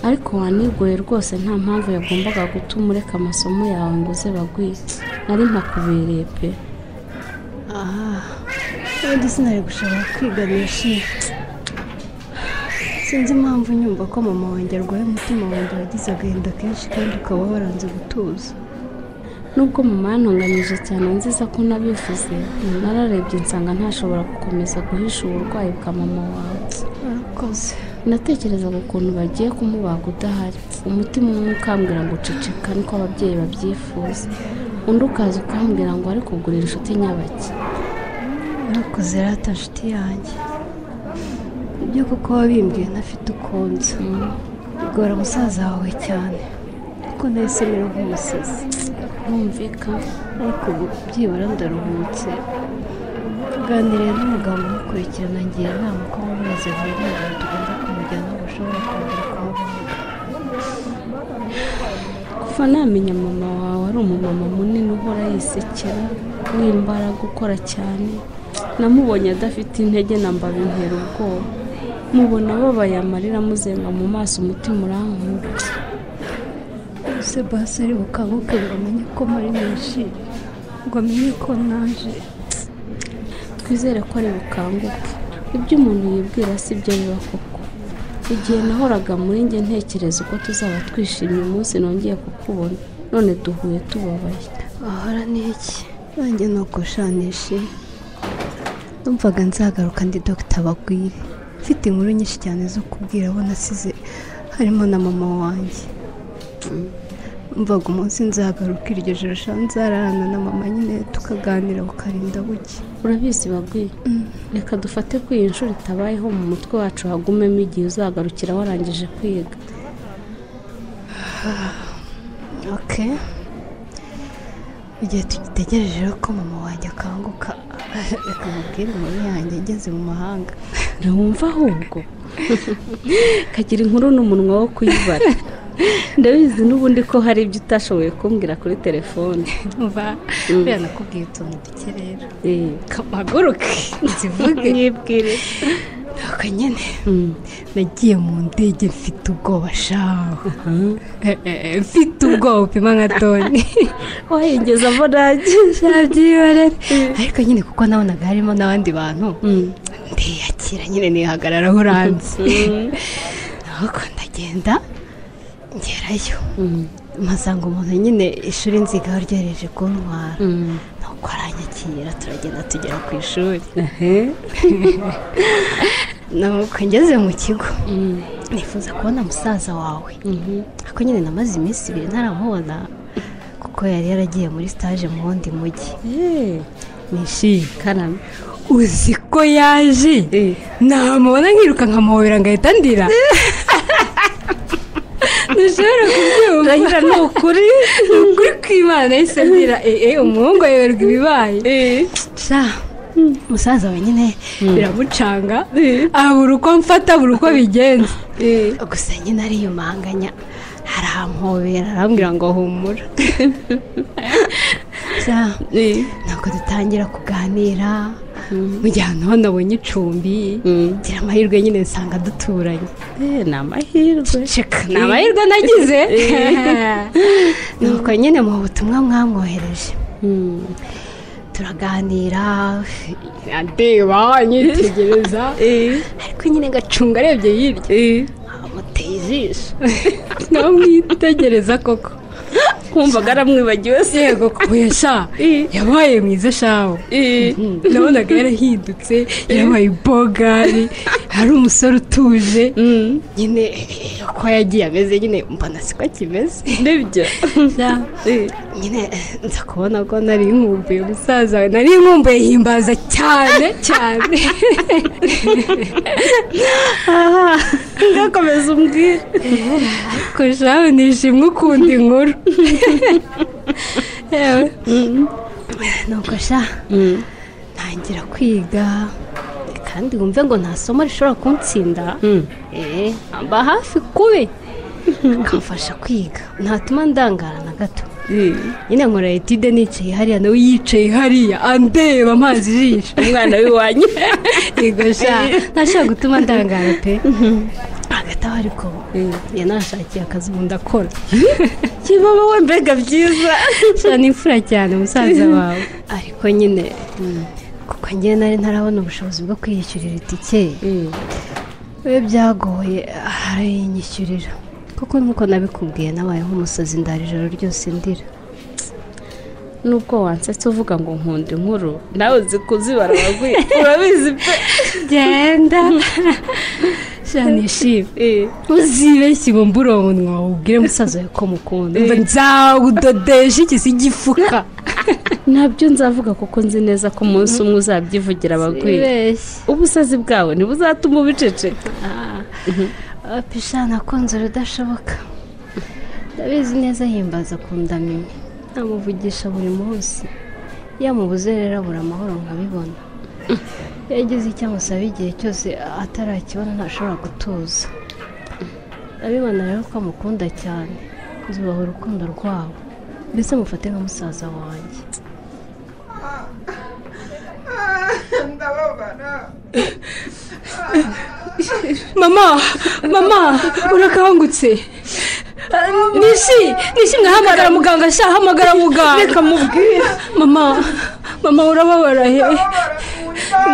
ariko wanigoye rwose nta mpamvu yagombaga gutuma ureka amasomo yawe ngo uze bagwiye nari mpakubereye pe aha ubundi sinari gushobora kwiga nishimye sinzi impamvu nyumva ko mama wanjye arwaye umutima wanjye wagize agahinda kenshi kandi ukaba waranze gutuza nubwo mama yantunganyije cyane nziza ko nabivuze nararebye nsanga ntashobora gukomeza guhisha uburwayi bwa mama wawe warakoze natekerezaga ukuntu bagiye kumubaga udahari umutima umwe ukambwira ngo uceceka niko ababyeyi babyifuza undi ukaza ukambwira ngo ari kugurira inshuti nyabaki ntukoze rata nshuti yanjye ibyo kuko wabimbwiye ntafite ukunze bigora musaza wawe cyane kuko nahise mera nk'umusazi bumvika ariko ubu byibura ndaruhutse tuganiriye n'umugabo umukurikirana ngira inama ko mu mezi abiri ntabwo tugomba kumujyana ngo ushobora kongera kuhabona kuva namenya mama wawe ari umumama munini uhora yisekera w'imbaraga ukora cyane namubonye adafite intege na mba bintera ubwoba mubona ababaye amarira amuzenga mu maso umutima urankuba ese basi ari bukanguke ngo amenye ko muri menshi ngo amenye ko naje twizere ko ari bukanguke ibyo umuntu yibwira si byo biba koko igihe nahoraga muri njye ntekereza uko tuzaba twishimye umunsi nongeye kukubona none duhuye tubabaye ahora ni iki nanjye ni ugushanisha numvaga nzagaruka ndi dogita bagwire mfite inkuru nyinshi cyane zo kubwira abo nasize harimo na mama wanjye mvaga umunsi nzagaruka iryo joro sha nzararana na mama nyine tukaganira bukarinda buke urabizi bagwire reka dufate ko iyi nshuro itabayeho mu mutwe wacu hagumemo igihe uzagarukira warangije kwiga ok igihe tugitegereje rero ko mama wanjye akanguka reka mubwire inkuru yanjye ngeze mu mahanga ntiwumva ahubwo kagira inkuru n'umunwa wo kuyibara ndabizi n'ubundi ko hari ibyo utashoboye kumbwira kuri telefone mva Mm. buriya nakubwiye utuntu duke rero Eh, kamaguruke zivuge mwibwire ntabwo nyine nagiye mu ndege mfite ubwoba shaho mfite ubwoba upima nka toni wahengeza mbonage byabyibarere ariko nyine kuko nabonaga harimo n'abandi bantu ndiyakira nyine nihagarara aho uranze ahubwo ndagenda ngerayo mpasanga umuntu nyine ishuri nzigaho ryohereje kuntwara nuko aranyakira turagenda tugera ku ishuri nuko ngeze mu kigo nifuza kubona musaza wawe ariko nyine namaze iminsi ibiri ntaramubona kuko yari yaragiye muri sitaje mu wundi mujyi nishimye karame uzi ko yaje namubona nkiruka nkamuhobera ngahita ndira ntushobora kubyumva Ndahira ni ukuri ukuri kw'imana yahise ndira eee umuhungu ayoberwa ibibaye sha umusaza wenyine biramucanga abura uko mfata buri uko bigenza gusa nyine ariyumanganya arampobera arambwira ngo humura Sa- ntabwo dutangira kuganira mu gihe ahantu hano abonye icumbi ngira amahirwe nyine nsanga duturanye ni amahirwe ni amahirwe nagize nuko nyine mu butumwa mwamwohereje turaganira andeba anyitegereza ariko nyine ngacunga arebye hirya amuteye ijisho ntamwitegereza koko kumvaga aramwibagiwe se yego kubuye sha yabaye mwiza shaho nabonaga yarahindutse yabaye ibogari hari umusore utuje nyine uko yagiye ameze nyine mbona siko akimeze nibyo nyine nza kubona ko nari nkumbuye umusaza we nari nkumbuye himbaza cyane cyane ngakomeza umbwira ariko shaho nishimwe ukunda inkuru yewe nuko sha ntangira kwiga kandi wumve ngo nta somo rishobora kuntsinda eh, mba hafi kubi bikamfasha kwiga ntatuma ndangara na gato nyine nkora etide nicaye hariya nawe yicaye hariya andeba amazi ijisho umwana w'iwanyu yego sha ntashobora gutuma ndangara pe hagati aho ariko yanashakiye akazi ubu ndakora kibaba we mbega byiza sha ni imfura cyane musaza wawe ariko nyine kuko njye nari ntarabona ubushobozi bwo kwiyishyurira itike we byagoye arayinyishyurira kuko nk'uko nabikubwiye nabaye nk'umusazi ndara ijoro ryose ndira nubwo wansetse uvuga ngo nkunda inkuru nawe uzi kuzibara bagwi urabizi pe genda sha nishimye uzibeshye bumbura uwo munwa ubwire musaza wawe ko mukunda Umva nzawudodesha igisi gifuka nabyo nzavuga kuko nzi neza ko umunsi umwe uzabyivugira abagwira Sibeshye. ubusazi bwawe ntibuzatuma ubiceceka pisha nakunze urudashoboka ndabizi neza himbaza kundamenya namuvugisha buri munsi yamubuze rero abura amahoro nkabibona iyo agize icyo amusaba igihe cyose atarakibona ntashobora gutuza ndabibona rero ko amukunda cyane zubaha urukundo rwabo mbese mufate nka musaza wanjye ndababara mama mama urakangutse nishi nishi mwahamagara muganga sha hamagara muganga reka mubwire mama mama urababara he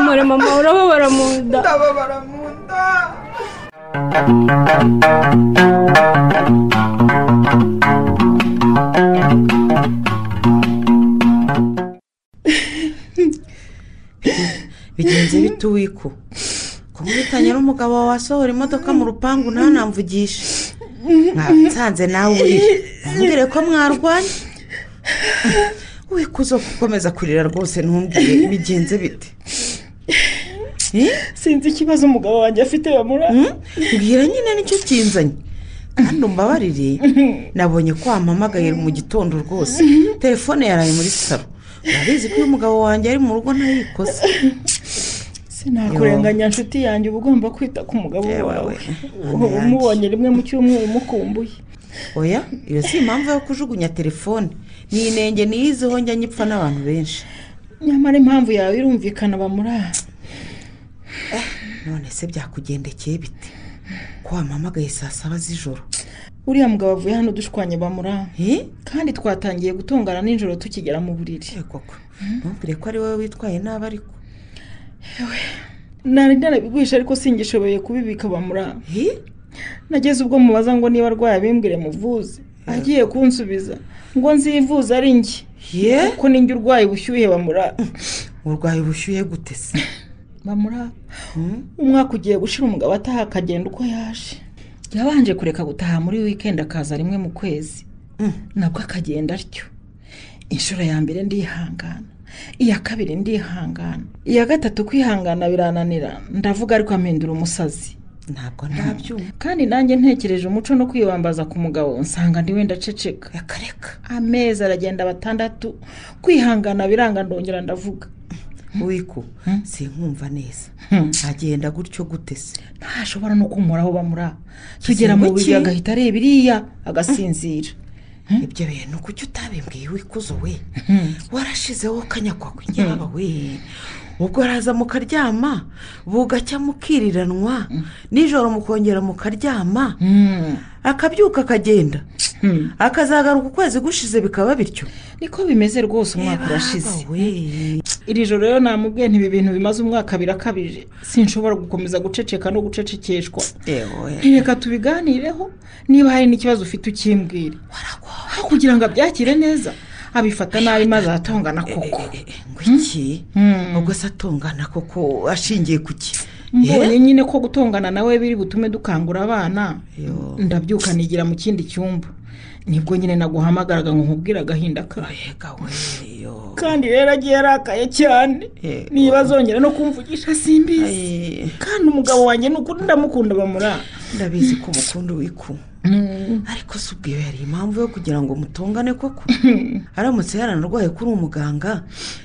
mure mama urababara mu nda ndababara mu nda bigenze bite uwiko ko nkubitanye n'umugabo wawe asohora imodoka mu rupangu nawe namvugishe mwansanze nawe urira ntumbwire ko mwarwanye wikuzo gukomeza kurira rwose ntumbwire bigenze bite sinzi ikibazo umugabo wanjye afite bamura mbwira nyine nicyo kinzanye kandi umbabarire nabonye ko wampamagaye mu gitondo rwose telefone yaraye muri saro urabizi ko iyo umugabo wanjye ari mu rugo ntayikoze sinakurenganya nshuti yanjye uba ugomba kwita ku mugabo wawe uba umubonye rimwe mu cyumweru umukumbuye oya iyo si impamvu yo kujugunya telefone ni inenge niyiziho njya nyipfa n'abantu benshi nyamara impamvu yawe irumvikana bamura none se byakugendekeye bite ko wampamagaye saa saba z'ijoro uriya mugabo avuye hano dushwanye bamura Eh? kandi twatangiye gutongana nijoro tukigera mu buriri ntumbwire ko ari wowe witwaye nabi ariko nari narabiguhisha ariko singishoboye kubibika bamura nageze ubwo mubaza ngo niba arwaye abimbwire muvuze agiye kunsubiza ngo nzivuze ari njye Ye? kuko ninjye urwaye ubushyuhe bamura urwaye ubushyuhe gute se bamura umwaka ugiye gushira umugabo ataha akagenda uko yaje yabanje kureka gutaha muri wikendi akaza rimwe mu kwezi nabwo akagenda atyo inshuro ya mbere ndihangana iya kabiri ndihangana iya gatatu kwihangana birananira ndavuga ariko ampindura umusazi ntabwo ntabyumva kandi nanjye ntekereje umuco no kwibambaza ku mugabo nsanga ndi wenda aceceka akareka amezi aragenda batandatu kwihangana biranga ndongera ndavuga wiko sinkumva neza agenda gutyo gute se ntashobora no kumuhoraho bamura tugera mu buriri agahita areba iriya agasinzira ibyo bintu kuki utabimbwiye wikuzo we warashizeho kanyakwa yaba we ubwo araza mukaryama bugacya mukiriranwa nijoro mukongera mukaryama akabyuka akagenda akazagaruka ukwezi gushize bikaba bityo niko bimeze rwose umwaka urashize iri joro rero namubwiye ntibi bintu bimaze umwaka birakabije sinshobora gukomeza guceceka no gucecekeshwa reka tubiganireho niba hari n'ikibazo ufite ukimbwira aho kugira ngo abyakire neza abifata nabi maze ahatongana koko iki ubwo se atungana koko ashingiye ku ki mbonye nyine ko gutongana nawe biri butume dukangura abana ndabyuka nigira mu kindi cyumba nibwo nyine naguhamagaraga ngo nkubwire agahinda kawe kandi rero agiye arakaye cyane niba azongera no kumvugisha simbizi kandi umugabo wanjye ni ukuri ndamukunda bamura ndabizi ko umukunda wiku ariko si ubwiyo yari impamvu yo kugira ngo mutongane koko aramutse yaranarwaye kuri umuganga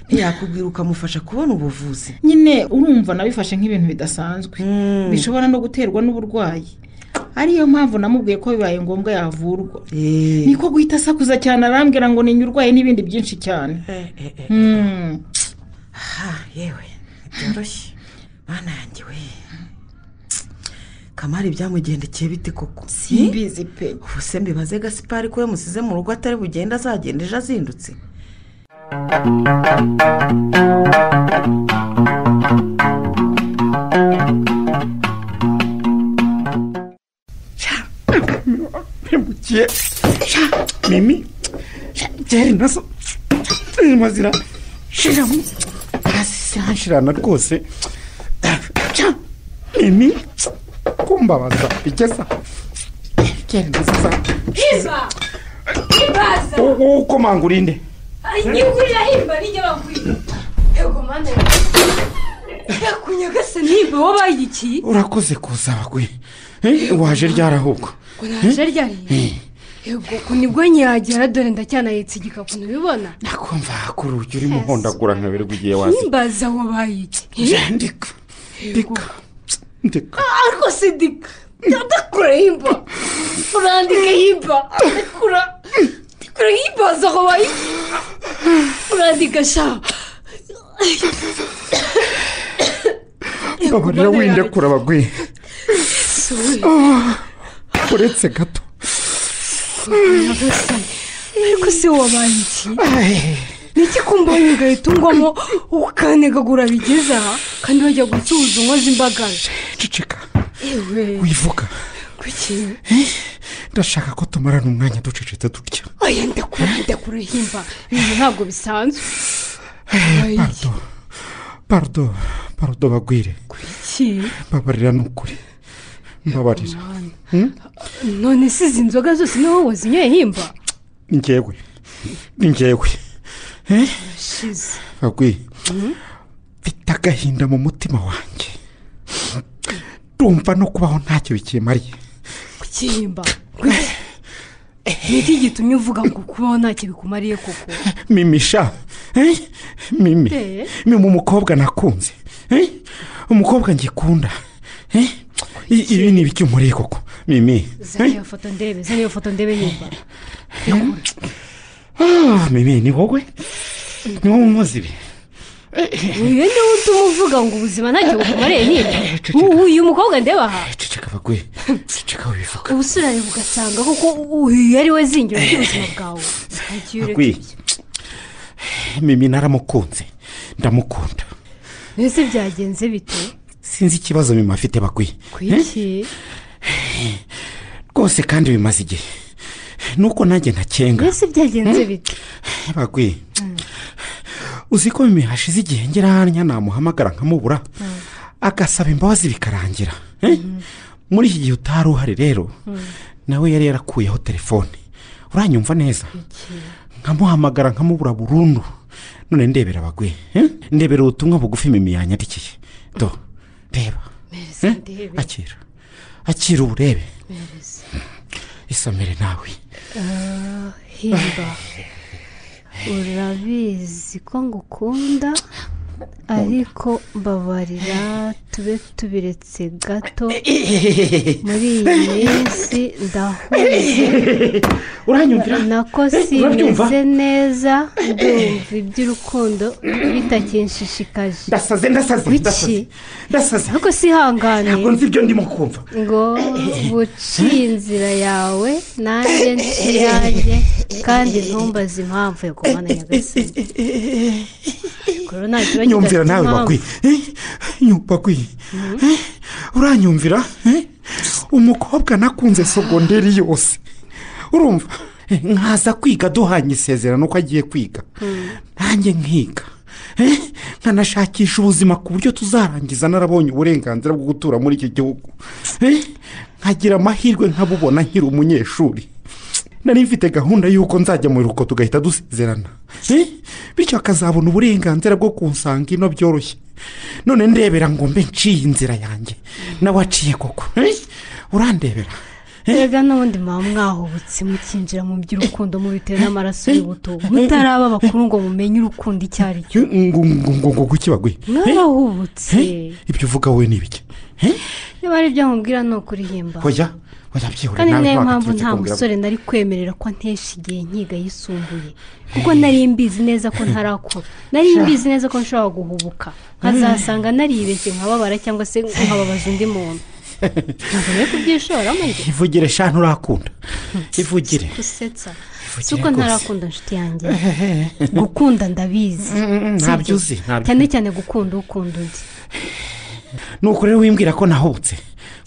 ntiyakubwira ukamufasha kubona ubuvuzi nyine urumva nabifashe nk'ibintu bidasanzwe bishobora no guterwa n'uburwayi ariyo mpamvu namubwiye ko bibaye ngombwa yavurwa niko guhita asakuza cyane arambwira ngo ni urwaye n'ibindi byinshi cyane aha yewe byoroshye mwana yanjye we kamari byamugendekeye bite koko simbizi pe ubu se mbibaze gasipari ko yamusize mu rugo atari bugende azagenda ejo azindutse mpemukiye mimi byari nazo zirimo zirashiramo hasi zirashirana rwose mimi kumbabaza bigeza byari nazo za himba himbaza wowe ukomanga urinde nyikurira himba nijya bagwira yego mwana yakunyagase nihimba wabaye iki urakoze kuza bagwe waje ryari ahubwo ngo naje ryariye yego ko nibwo nyihagera dore ndacyanahetse igikapu ntubibona kumva kuri urujya urimo uhondagura nka werwe igihe wazi himbaza wabaye iki ndika ndika ndika ariko si dika ndakura himba urandika himba ndakura ndikura himbaza wabaye iki urandika sha babarira windekura bagwe uretse gato ariko se wabaye iki ni iki kumbaye ugahita ungwamo ukanegagura bigeze aha kandi wajya gucuruza unkoze imbagaje ceceka yewe wivuga kuki ndashaka ko tumarana umwanya ducecetse dutya aya ndakura ndakura himba ibi ntabwo bisanzwe Wabaye iki? pardo pardo pardo bagwire iki babarira ni ukuri mbabarira Hmm? none se izi nzoga zose ni wowe wazinyoye himba ni njyewe ni njyewe Eh? urashize bagwi mfite agahinda mu mutima wanjye ndumva no kubaho ntacyo bikimariye kuki himba Kuki? ni iki gitumye uvuga ngo kubaho ntacyo bikumariye koko mimisha eh? mimi Eh. mimi umukobwa nakunze eh? umukobwa ngikunda eh? I- ibi ni ibiki muri koko mimi zana iyo foto ndebe zana iyo foto ndebe himba Ah, mimi ni wowe ni wowe unkoze ibi uyu ni we utuma uvuga ngo ubuzima ntacyo bukumariye himba uyu mukobwa ndeba aha ceceka bagwi ceceka wivuga ubusirane bugasanga koko uyu ari we zingiro ry'ubuzima bwawe Ntagiye ureka. bagwi mimi naramukunze ndamukunda mbese byagenze bite sinzi ikibazo mimi afite bagwi ku iki rwose kandi bimaze igihe nuko nanjye ntakenga mbese byagenze bite bagwi uzi ko mimi hashize igihe ngera hariya namuhamagara nkamubura agasaba imbabazi bikarangira eh? muri iki gihe utari uhari rero nawe yari yarakuyeho telefone uranyumva neza nkamuhamagara nkamubura burundu none ndebera bagwi eh? ndebera ubutumwa bugufi mimi yanyandikiye do reba Mpereza eh? ndebe. akira akira uburebe Mpereza. isomere nawe Ah, himba urabizi ko ngukunda ariko babarira tube tubiretse gato muri iyi minsi ndahuje uranyumvira nako Urabyumva? simeze neza ndumva iby'urukundo bitakinshishikaje ndasaze ndasaze Biki? ndasaze ndasaze ariko sihangane ntabwo nzi ibyo ndimo kumva ngo buciye inzira yawe nanjye ntiyanjye kandi ntumbaze impamvu yagumana nyagasani rero nta kibazo nyumvira udafite nawe impamvu. bakwiye Eh, bakwiye Eh, uranyumvira Eh, umukobwa nakunze sogonderi yose urumva Eh, nkaza kwiga duhanye isezerano ko agiye kwiga nanjye nkiga Eh, nkanashakisha ubuzima ku buryo tuzarangiza narabonye uburenganzira bwo gutura muri iki gihugu Eh, nkagira amahirwe nkabubona nkiri umunyeshuri nari mfite gahunda y'uko nzajya mu rugo tugahita dusezerana Eh, bityo akazabona uburenganzira bwo kunsanga ino byoroshye none ndebera ngo mbe nciye inzira yanjye nawe aciye koko Eh, urandebera erega n'ubundi muba mwahubutse mukinjira mu by'urukundo mubitewe n'amaraso y'ubuto mutaraba abakuru ngo mumenye urukundo icyo ari cyo ngo ngo ngo ngo kuki baguye mwarahubutse ibyo uvuga wowe ni ibiki niba ari ibyo nkubwira ni ukurihimba hoya hoya byihore kandi ni nayo ntabwo mpamvu wakatubye nta kumbwira- musore nari kwemerera ko ntesha igihe nkiga yisumbuye kuko nari mbizi neza ko ntarakura nari mbizi neza ko nshobora guhubuka nkazasanga naribeshye nkababara cyangwa se nkababaza undi muntu ntabwo nari kubyishoramo njye ivugire eshanu urakunda ivugire gusetsa si Ivugire uko rwose. ntarakunda inshuti yanjye gukunda ndabizi ntabyo Si uzi, byo. ntabyo- cyane cyane gukunda ukunda undi nuko rero wimbwira ko nahubutse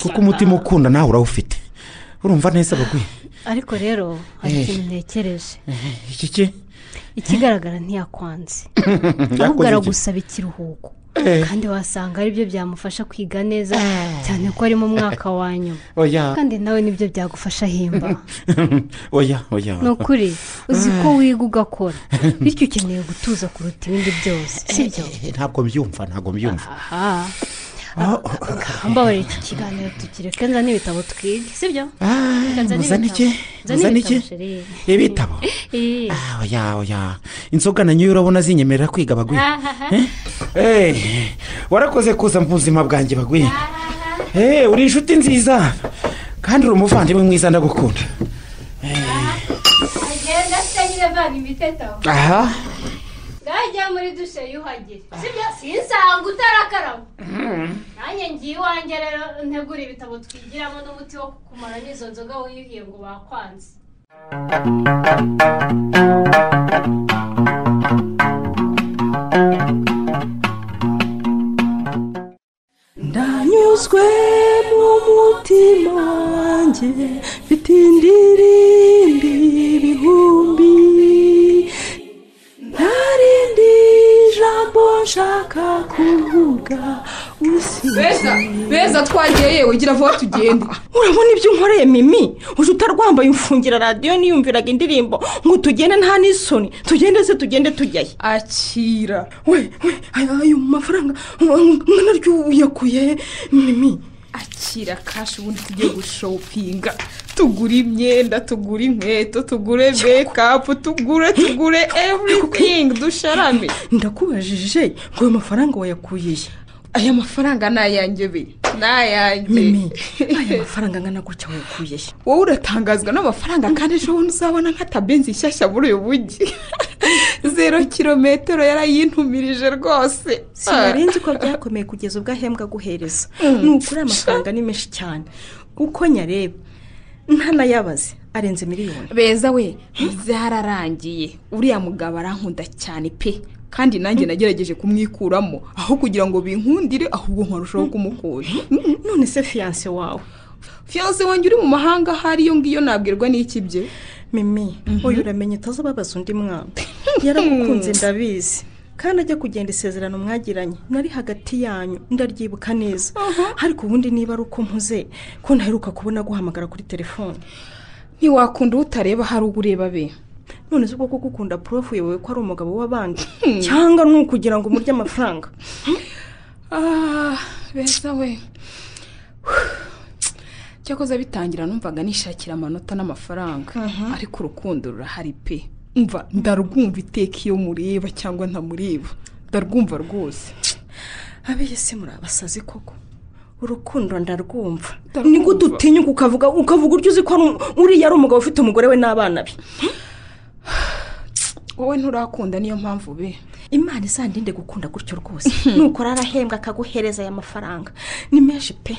kuko umutima ukunda nawe urawufite urumva neza bagwi ariko rero hari Eh. ikintu ntekereje iki ki ikigaragara ntiyakwanze ahubwo Yakoze iki? aragusaba ikiruhuko Eh. kandi wasanga aribyo byamufasha kwiga neza cyane ko ari mu mwaka wa nyuma oya kandi nawe nibyo byagufasha ahimba oya oya ni ukuri uzi ko wiga ugakora bityo ukeneye gutuza kuruta ibindi byose sibyo Eh, ntabwo mbyumva ntabwo mbyumva aha mbabarira iki kiganiro tukireke nzane ibitabo twige sibyo Reka nzane muzane ibitabo. iki? nzane Muzane ibitabo iki? sheri ibitabo Eh. Ah, oya oya inzoga na nyo urabona zinyemerera kwiga bagwi Eh, warakoze kuza mu buzima bwanjye bagwi Eh, uri inshuti nziza kandi uri umuvandimwe mwiza ndagukunda agenda se nyine vana imiteto aha ngajya muri dushe yuhagire sibyo sinsanga utarakaraba nanjye ngiye iwanjye rero ntegura ibitabo twigiramo n'umuti wo kukumara n'izo nzoga wiyuhiye ngo bakwanze ndanyuzwe mu mutima wanjye mfite indirimbi ibihumbi ntarindi jambo nshaka kuvuga beza beza twagiye yewe gira vuba tugende urabona ibyo nkoreye mimi uje utarwambaye umfungira radiyo niyumviraga indirimbo ngo tugende nta n'isoni tugende se tugende tujyayo akira we we aya- ayo mafaranga mwanaryo uyakuye mimi akira kashi ubundi tujye gushopinga tugure imyenda tugure inkweto tugure mekapu tugure tugure everything dusharame ndakubajije ngo ayo mafaranga wayakuye he? aya mafaranga ni ayanjye be ni ayanjye mimi aya mafaranga angana gutya wayakuye he? wowe uratangazwa n'amafaranga kandi ejo bundi uzabona nk'atabenzi nshyashya muri uyu mujyi zero kilometero yarayintumirije rwose sinarenze ko byakomeye kugeza ubwo ahembwa guhereza Mm. ni ukuri aya mafaranga ni menshi cyane uko nyareba ntanayabaze arenze miliyoni beza we byararangiye uriya mugabo arankunda cyane pe kandi nanjye nagerageje kumwikuramo aho kugira ngo binkundire ahubwo nkarushaho kumukunda none se fiyanse wawe fiyanse wanjye uri mu mahanga ahari iyo ngiyo nabwirwa n'iki bye mimi uyu uramenye utazababaza undi mwana yaragukunze ndabizi kandi ajya kugenda isezerano mwagiranye nari hagati yanyu ndaryibuka neza ariko ubundi niba ari uko mpuze ko ntaheruka kubona guhamagara kuri telefone ntiwakunda utareba hari uba ureba be none se ubwo ko gukunda porofu yewe ko ari umugabo w'abandi cyangwa ni ukugira ngo umurye amafaranga Ah, beza we cyakoze bitangira numvaga nishakira amanota n'amafaranga ariko urukundo rurahari pe mva ndarwumva iteka iyo mureba cyangwa ntamureba ndarwumva rwose abese murabasazi koko urukundo ndarwumva ni gute utinyuka ukavuga ukavuga uryo uzi ko ari um- uriya ari umugabo ufite umugore we n'abana be wowe nturakunda niyo mpamvu be imana izandinde gukunda gutyo rwose nukora arahembwa akaguhereza aya mafaranga ni menshi pe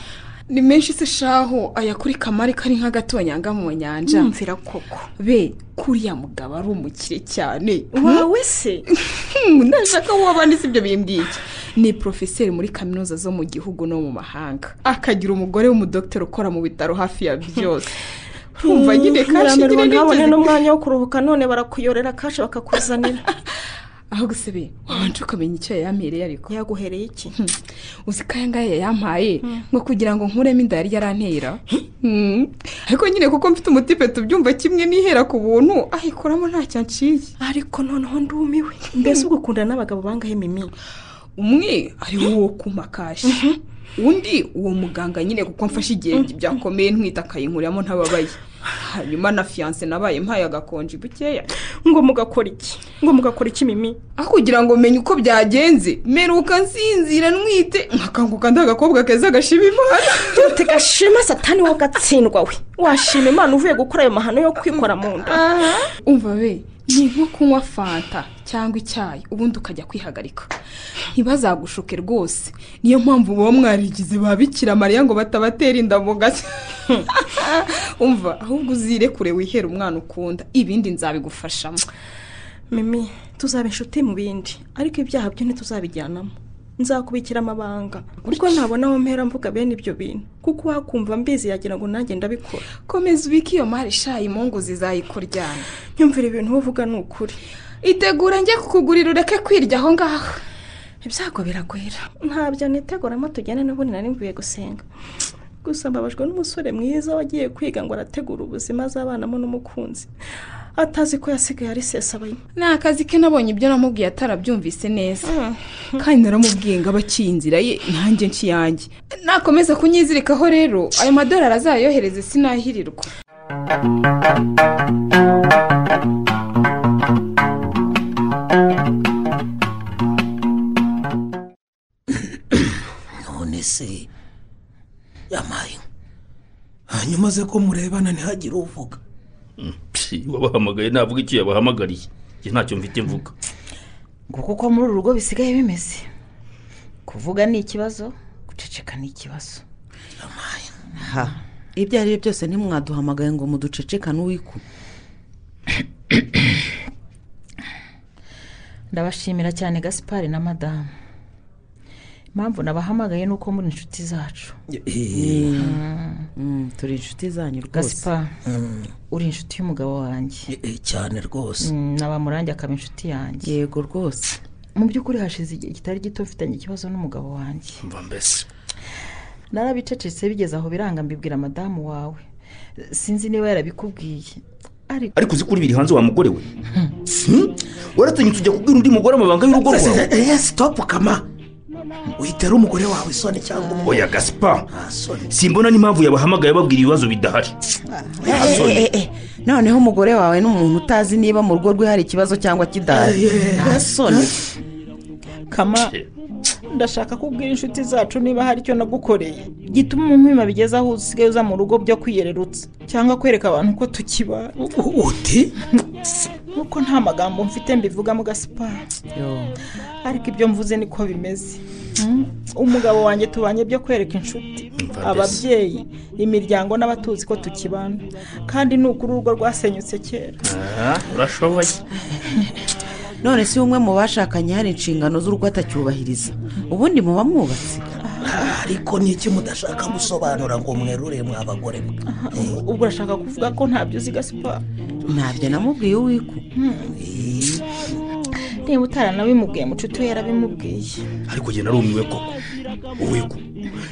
ni menshi se shaho aya kuri kamari kari nk'agatonyanga mu nyanja Mwumvira koko be kuriya mugabo ari umukire cyane wawe se ndashaka wabanditse ibyo bintu ngiki ni porofeseri muri kaminuza zo mu gihugu no mu mahanga akagira umugore w'umudogiteri ukora mu bitaro hafi ya byose urumva nyine kashi uramerwa nyine ntabone nigeze- n'umwanya wo kuruhuka none barakuyorera kashi bakakuzanira aho gusebe wabanje ukamenya icyo yayamereye ariko yaguhereye iki uzi ko aya ngaya yampaye ngo kugira ngo nkuremo inda yari yarantera Hmm. ariko nyine kuko mfite umutipe tubyumva kimwe n'ihera ku buntu ayikoramo ntacyo anciye ariko noneho ndumiwe mbese ubwo ukundana n'abagabo bangahe mimi umwe ari uwo kumakashi undi uwo muganga nyine kuko mfashe igihe byakomeye ntwita akayinkuriramo ntababaye hanyuma na fiyanse nabaye mpaye agakonji bukeya ngo mugakora iki ngo mugakora iki mimi aho kugira ngo menye uko byagenze meruka nsinzira ntwite nkakanguka ndagakobwa keza gashima imana dute gashima satani wowe gatsindwa we washima imana uvuye gukora ayo mahano yo kwikora mu nda umva be ni nko kunywa fanta cyangwa icyayi ubundi ukajya kwihagarika ntibazagushuke rwose niyo mpamvu muba mwarigize ba bikira mariya ngo batabatera inda mu gashya umva ahubwo uzirekure wihere umwana ukunda ibindi nzabigufashamo mimi tuzaba inshuti mu bindi ariko ibyaha byo ntituzabijyanamo nzakubikira amabanga kuko ntabona aho mpera mvuga bene ibyo bintu kuko wakumva mbizi yagira ngo nanjye ndabikora komeza ubike iyo mari shayi mungu zizayikora iryana nyumvira ibintu uvuga ni ukuri itegura njye kukugurira ureke kwirya aho ngaho ibyago biragwira ntabyo niteguramo tujyane n'ubundi nari mvuye gusenga gusa mbabajwe n'umusore mwiza wagiye kwiga ngo arategura ubuzima azabonamo n'umukunzi atazi ko yasigaye ari sesabaye ni akazi ke nabonye ibyo namubwiye atarabyumvise neza kandi naramubwiye ngo abe aciye inzira ye nanjye nshyiyange nakomeza kunyizirikaho rero ayo madorari azayohereze sinahirirwa none se yamaye hanyuma ze ko murebana ntihagire uvuga Psi, wabahamagaye navuga icyo yabahamagariye njye ntacyo mfite mvuga nguko uko muri uru rugo bisigaye bimeze kuvuga ni ikibazo guceceka ni ikibazo ha ibyo ari byo byose ntimwaduhamagaye ngo muducecekane uwiku ndabashimira cyane gaspari na madamu impamvu nabahamagaye ni uko muri inshuti zacu turi inshuti zanyu rwose gaspari uri inshuti y'umugabo wanjye cyane rwose Mm, na bamurange akaba inshuti yanjye yego rwose mu by'ukuri hashize igihe kitari gito mfitanye ikibazo n'umugabo wanjye mva mbese narabicecetse bigeze aho biranga mbibwira madamu wawe sinzi niba yarabikubwiye ariko ariko uzi ko uri biri hanze wa mugore we Hmm? waratinyutse ujya kubwira undi mugore amabanga y'urugo rwawe eye sitopu kama witera umugore wawe isoni cyangwa umugore oya gasipa Asoni. simbona n'impamvu yabahamagaye babwira ibibazo bidahari Asoni. Eh, eh, eh, noneho umugore wawe ni umuntu utazi niba mu rugo rwe hari ikibazo cyangwa kidahari Eh, asoni kama ndashaka kubwira inshuti zacu niba hari icyo nagukoreye gituma umunkuma bigeze aho usigaye uza mu rugo byo kwiyererutsa cyangwa kwereka abantu ko tukiba uti nk'uko nta magambo mfite mbivugamo gasipari ariko ibyo mvuze niko bimeze Mm. umugabo wanjye tubanye byo kwereka inshuti ababyeyi imiryango n'abatuzi ko tukibana kandi ni ukuri urugo rwasenyutse kera Ah, urashoboye none si umwe mu bashakanye hari inshingano z'urugo atacyubahiriza ubundi muba mwubatse ariko ni iki mudashaka gusobanura ngo mwerure mwa bagore mwe ubwo urashaka kuvuga ko ntabyo uzi gasipari ntabyo namubwiye uwiku niba utaranabimubwiye mu nshuti we yarabimubwiye ariko njye narumiwe koko uwiku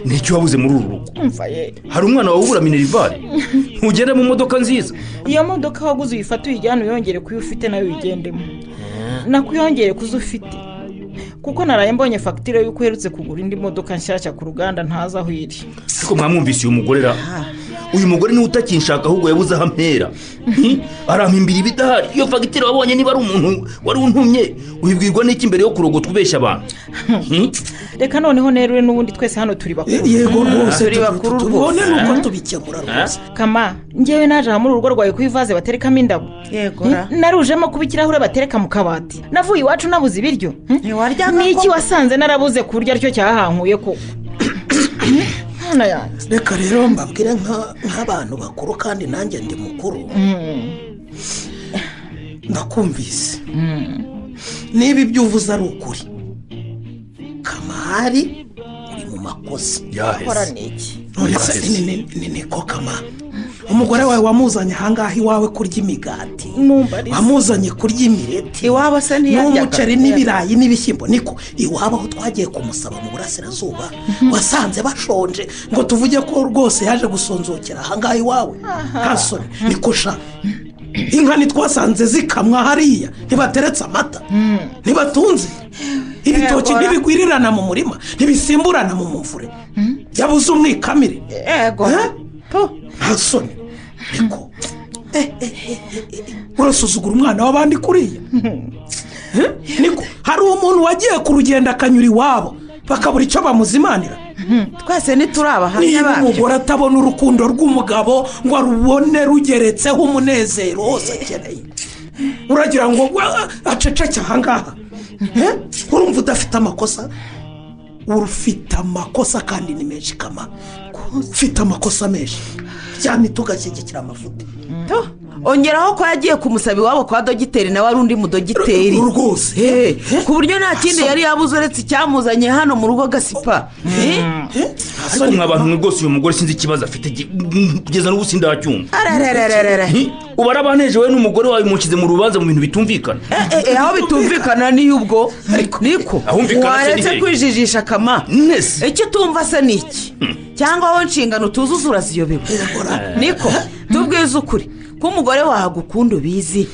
ni icyo wabuze muri uru rugo umva ye hari umwana wabura minerivare ntugende mu modoka nziza iyo modoka waguze uyifate uyijyane uyongere kuyo ufite nayo uyigendemo nakuyongere kuzo ufite kuko naraye mbonye fagitire y'uko uherutse kugura indi modoka nshyashya ku ruganda ntazi aho iri ariko mwamwumvise uyu mugore ra uyu mugore niwe utakinshaka ahubwo yabuze aho ampera Hi, arampimbira ibidahari iyo fagitire wabonye niba ari umuntu wari untumye ubibwirwa n'iki mbere yo kurogota ubeshya abantu Hi? reka noneho rero we n'ubundi twese hano turi bakuru yego Mm, rwose turi bakuru tubone nuko rwose tubikemura Ah. kama ngewe naje aha muri urugo rwawe ku ivaze baterekamo indabo yego Mm, ra narujemo kuba ikirahure batereka mu kabati navuye iwacu nabuze ibiryo Mm? ntiwaryama ni iki wasanze narabuze ku buryo aricyo cyahankuye ko Mana yanjye. reka rero mbabwire nka- nk'abantu bakuru kandi nanjye ndi mukuru ndakumvise niba ibyo uvuze ari ukuri kamari uri mu makosa Akora iki? Uretse- Yaheze. ni- ni- ni- niko kama umugore wawe wamuzanye ahangaha iwawe kurya imigati Mumbarize. wamuzanye kurya imireti iwabo se ntiyaryaga. n'umuceri n'ibirayi n'ibishyimbo niko iwabo aho twagiye kumusaba mu burasirazuba wasanze bashonje ngo tuvuge ko rwose yaje gusonzokera ahangaha iwawe nta soni niko sha inka ntitwasanze zikamwa hariya ntibateretse amata ntibatunze ibitoki Yego. ntibigwirirana mu murima ntibisimburana mu muvure yabuze umwikamire yego nta soni niko urasuzugura umwana w'abandi kuriya Eh? niko hari umuntu wagiye ku rugendo akanyura iwabo bakabura icyo bamuzimanira twese ntituri abahamya niba babyo umugore atabona urukundo rw'umugabo ngo arubone rugeretseho umunezero wose akeneye uragira ngo "Wa, aceceke ahangaha Eh? urumva udafite amakosa ufite amakosa kandi ni menshi kama ufite amakosa menshi cyane tugashyigikira amafuti ongeraho ko yagiye kumusaba iwabo kwa dogiteri nawe ari undi mudogiteri rwose ku buryo nta kindi yari yabuze uretse icyamuzanye hano mu rugo gasipa Eh? asoni nk'abantu mwe rwose uyu mugore sinzi ikibazo afite gi- mm, kugeza n'ubu sindacyumva Arararararara. Hi, ubara abanejewe n'umugore wawe mushyize mu rubanza mu bintu bitumvikana Eh, eh, eh, aho bitumvikana niyo ubwo niko ahumvikana se ni waretse hehe? kwijijisha kama icyo utumva se ni iki cyangwa aho inshingano tuzuza uraziyobewe niko tubwize ukuri ko umugore wawe agukunda ubizi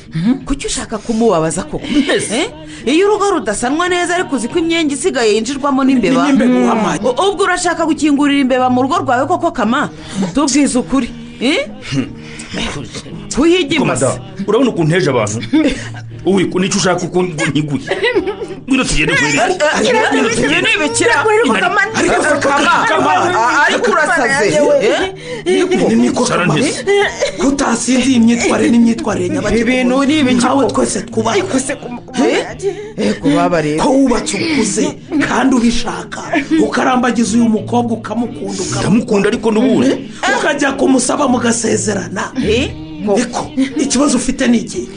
kuki ushaka kumubabaza koko Eh? iyo urugo rudasanwa neza ariko uzi ko imyenda isigaye yinjirwamo n'imbeba N'imbeba Mm. uhamanye. U- ubwo urashaka gukingurira imbeba mu rugo rwawe koko kama tubwize ukuri Eh? Ariko kuhigimasa madamu, urabona ukuntu heje abantu uwi nicyo ushaka uko ntiguye ngwino tugende kweri ibyo ni ibikira ariko se kama ariko urasaze kutasinzi imyitwarire n'imyitwarire nyabagendwa Ibintu ni ibiki nkawe twese twubaha ko wubatse ukuze kandi ubishaka ukarambagiza uyu mukobwa ukamukunda ukamukunda ariko n'ubundi ukajya kumusaba mugasezerana niko ikibazo ufite ni iki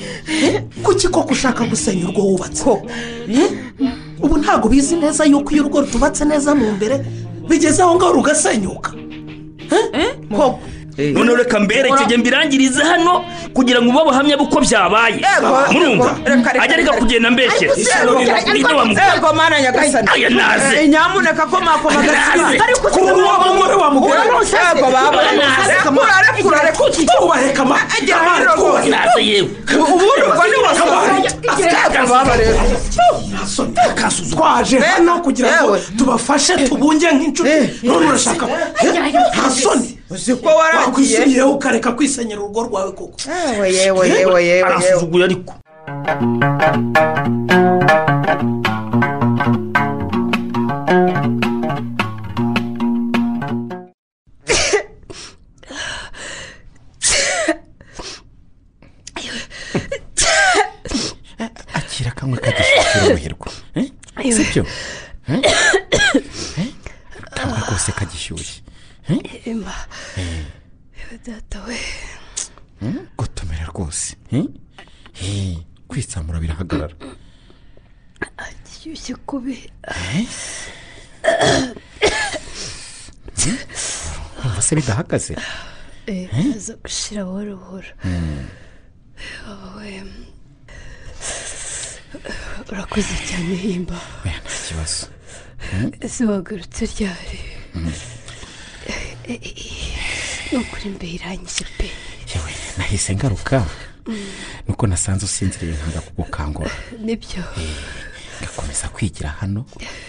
kuki koko ushaka gusenya urwo wubatse Eh? ubu ntabwo bizi neza yuko iyo urugo rutubatse neza mu mbere bigeze aho ngaho rugasenyuka Eh? koko noneho reka mberekege mbirangirize hano kugira ngo ube abahamya b'uko byabaye murumva ajya reka kugenda mbeshyera ninde wamukora ego mana nyagasani Aya naze. Eh, nyamuneka komako Naze. Ku wa mugore wa mugore. ego baba Naze. urarekura urarekura Tubahe kama. Kamari, tubahe. Naze yewe. ubundi ubwo ni Kamari. wasaba baba rero Kasuzuma. twaje hano kugira ngo tubafashe tubunge nk'inshuti none urashaka Eh, nta soni ko waragiye. wakwisubiyeho ukareka kwisenyera urugo rwawe koko yewe yewe yewe yewe arasuzuguye ariko akira kamwe kagishyikira umuhirwa Ayiwe. si byo Eh? Eh? kamwe rwose kagishyushye Eh? emba Eh, yewe data we mm, gotomera rwose Eh? Eh, kwitsamura birahagarara gishyushye kubi Eh? Mm, urumva se bidahagaze Eh, aza gushira buhoro buhoro Mm. wowe urakoze cyane himba oya nta kibazo Mm, ese wagarutse ryari mm. Eh, eh, eh, ni ukuri mbe irangije pe yewe nahise ngaruka Mm, nuko nasanze usinziriye nkanga kugukangura nibyo ngakomeza kwigira hano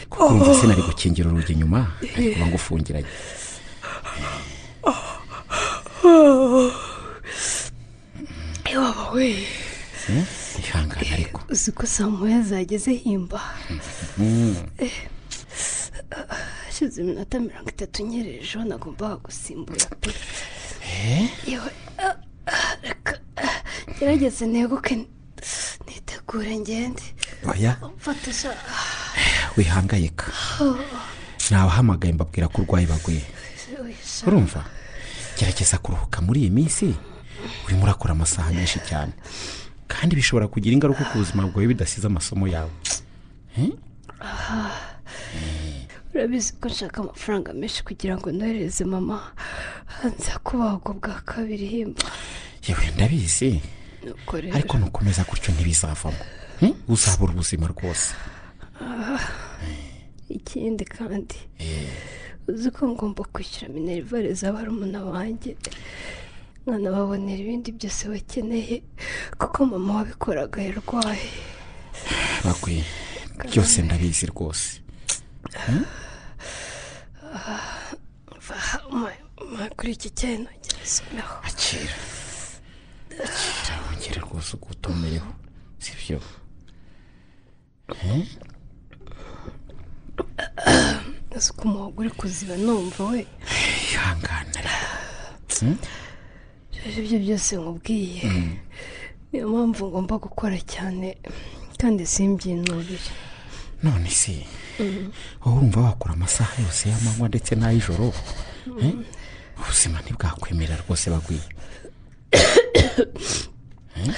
kuko urumva sinari gukingira urugi inyuma ariko uba ngufungiranye iwabo we ihangane ariko uzi ko saa moya zageze himba hashize iminota mirongo itatu nyereje nagombaga gusimbura pe yewe ah, ah, reka ah, gerageze neguke nitegure ngende oya mfatisha wihangayika nawahamagaye mbabwira ko urwaye baguye urumva gerageza kuruhuka muri iyi minsi urimo urakora amasaha menshi cyane kandi bishobora kugira ingaruka ku buzima bwawe bidasize amasomo yawe urabizi ko nshaka amafaranga menshi kugira ngo nohereze mama hanze kubagwa bwa kabiri himba yewe ndabizi nuko rero ariko nukomeza gutyo ntibizavamo Hmm? uzabura ubuzima rwose Ah, ikindi kandi uzi ko ngomba kwishyura minerivare za barumuna banjye nkanababonera ibindi byose bakeneye kuko mama wabikoraga yarwaye bakwiye byose ndabizi rwose Hmm? Ma kuri iki cyayi nongera someho akira akira wongere rwose ugutomereho si byo Hmm? uzi ko umuhogo uri kuziba numva we ihangane Hmm? rero ibyo byose nkubwiye Mm. niyo mpamvu ngomba gukora cyane kandi simbyinubire none si Mm. wowe urumva wakora amasaha yose y'amanywa ndetse n'ay'ijoro Mm. Hmm? ubuzima ntibwakwemerera rwose bagwiye Hmm?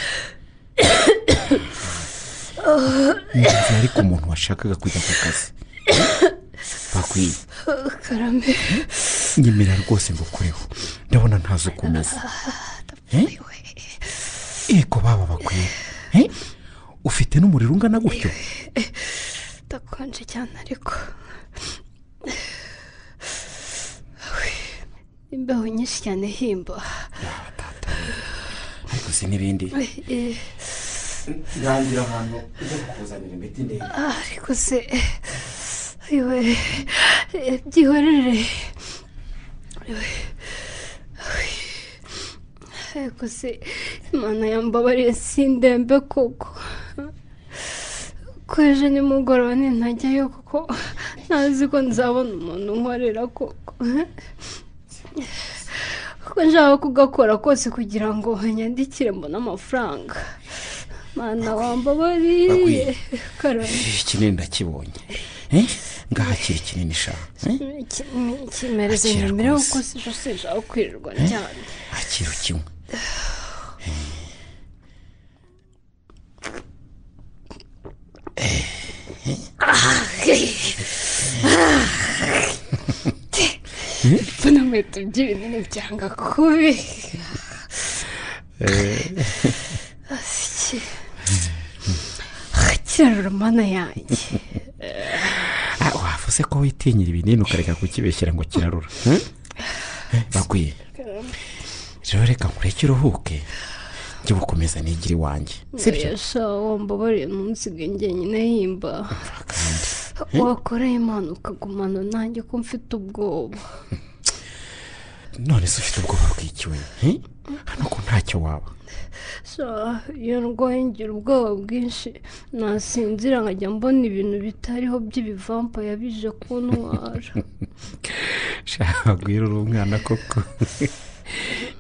Ndumva ariko umuntu washakaga kujya ku kazi bakwiye Ah, karame nyemera rwose ngo ukureho ndabona ntazi uko umeze Eh? yego baba bakwiye Eh? ufite n'umuriro ungana gutyo ndakonje cyane ariko imbeho nyinshi cyane himba ariko si n'ibindi Eh, ntangira ahantu ujya kukuzanira imiti ndende ah, ariko se iwe eh, byihorere Iwe, iwe. ariko se imana yambabariye sindembe koko ko ejo nimugoroba nintajyayo kuko ntazi ko nzabona umuntu unkorera koko kuko nshaka kugakora kose kugira ngo nyandikire mbone amafaranga mana wambabariye karame ikinini ndakibonye Eh? ngaha kiri kinini shaka kimereze Akira nyemerewe rwose. kuko sijo sinshaka kwirirwa Eh? cyane akiro kimwe mbona inkweto by'ibinini byanga kubi Asiki. kirarura mana yanjye Ah, wavuze ko witinyira ibinini ukareka kukibeshyira ngo kirarura Eh? Eh, bakwiye rero reka nkureke uruhuke njye gukomeza nigire iwanjye yasha wambabariye ntunsiga njyenyine yimba wakoreye imana ukagumana nanjye ko mfite ubwoba none se ufite ubwoba bw'ikiwe Eh? hano ko ntacyo waba So, iyo ndwaye ngira ubwoba bwinshi nasinzira nkajya mbona ibintu bitariho by'ibivampa yabije kuntwara shaka guhera uri umwana koko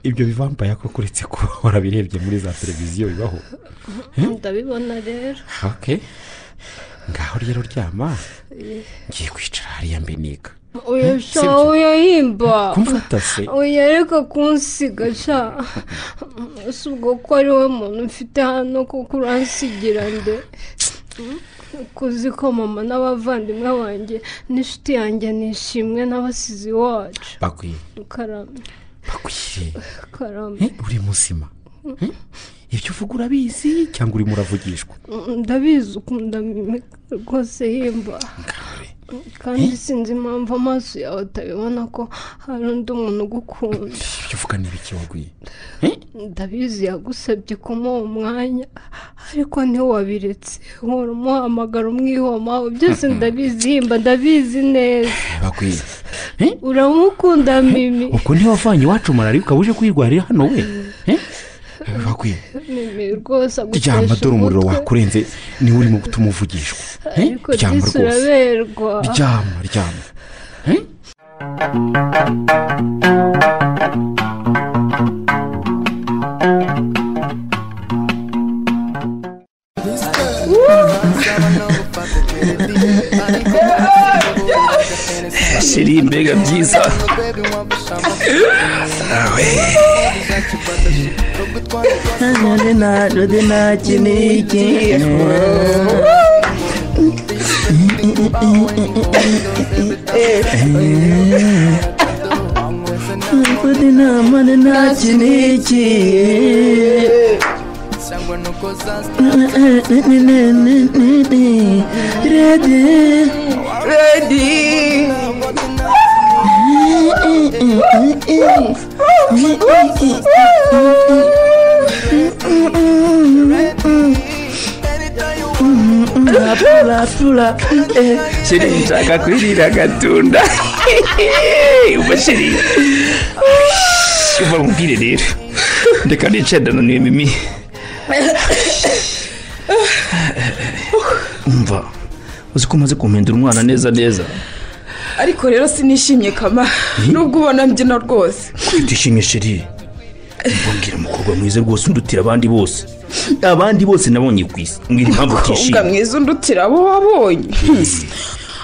ibyo bivampaya ko kuretse kuba warabirebye muri za televiziyo bibaho ndabibona rero oke ngaho rero ryama Eh, ngiye kwicara hariya mbiniga oya Eh, sha sibyo. oya yimba kumfata se oya reka kunsiga sha si ubwo ko ari we muntu mfite hano kuko uransigira nde kuzi ko mama n'abavandimwe banjye n'inshuti yanjye nishimwe n'abasizi wacu bakwiye karame bakwiye karame Eh, uri muzima Eh, ibyo uvuga urabizi cyangwa urimo uravugishwa ndabizi ukunda mimika rwose yimba kandi sinzi impamvu amaso yawe atabibona ko hari undi muntu ugukunda ibyo uvuga ni ibiki wagwiye Eh, ndabizi yagusabye kumuha umwanya ariko ntiwabiretse uhora umuhamagara umwihoma byose ndabizi mba ndabizi neza bakwiye uramukunda mimi ubwo ntiwavanye iwacu malariya ukaba uje kuyirwarira hano we Eh? bakwiye mimi rwose ryamba agutesha dore umuriro umutwe. wakurenze niwe urimo gutuma uvugishwa Eh? ariko ryamba rwose disi uraberwa ryama ryama Eh? shiri mbega byiza awe shiri nshaka kwirira agatunda umva shiri uva mubwire rero reka nicaye ndananiwe mimi umva uzi ko umaze kumpindura umwana neza neza ariko rero sinishimye kama nubwo ubona mbyina rwose kwitishimye sheri mbabwira umukobwa mwiza rwose undutira abandi bose abandi bose nabonye ku isi mbwira impamvu umukobwa utishimye mwiza undutira abo wabonye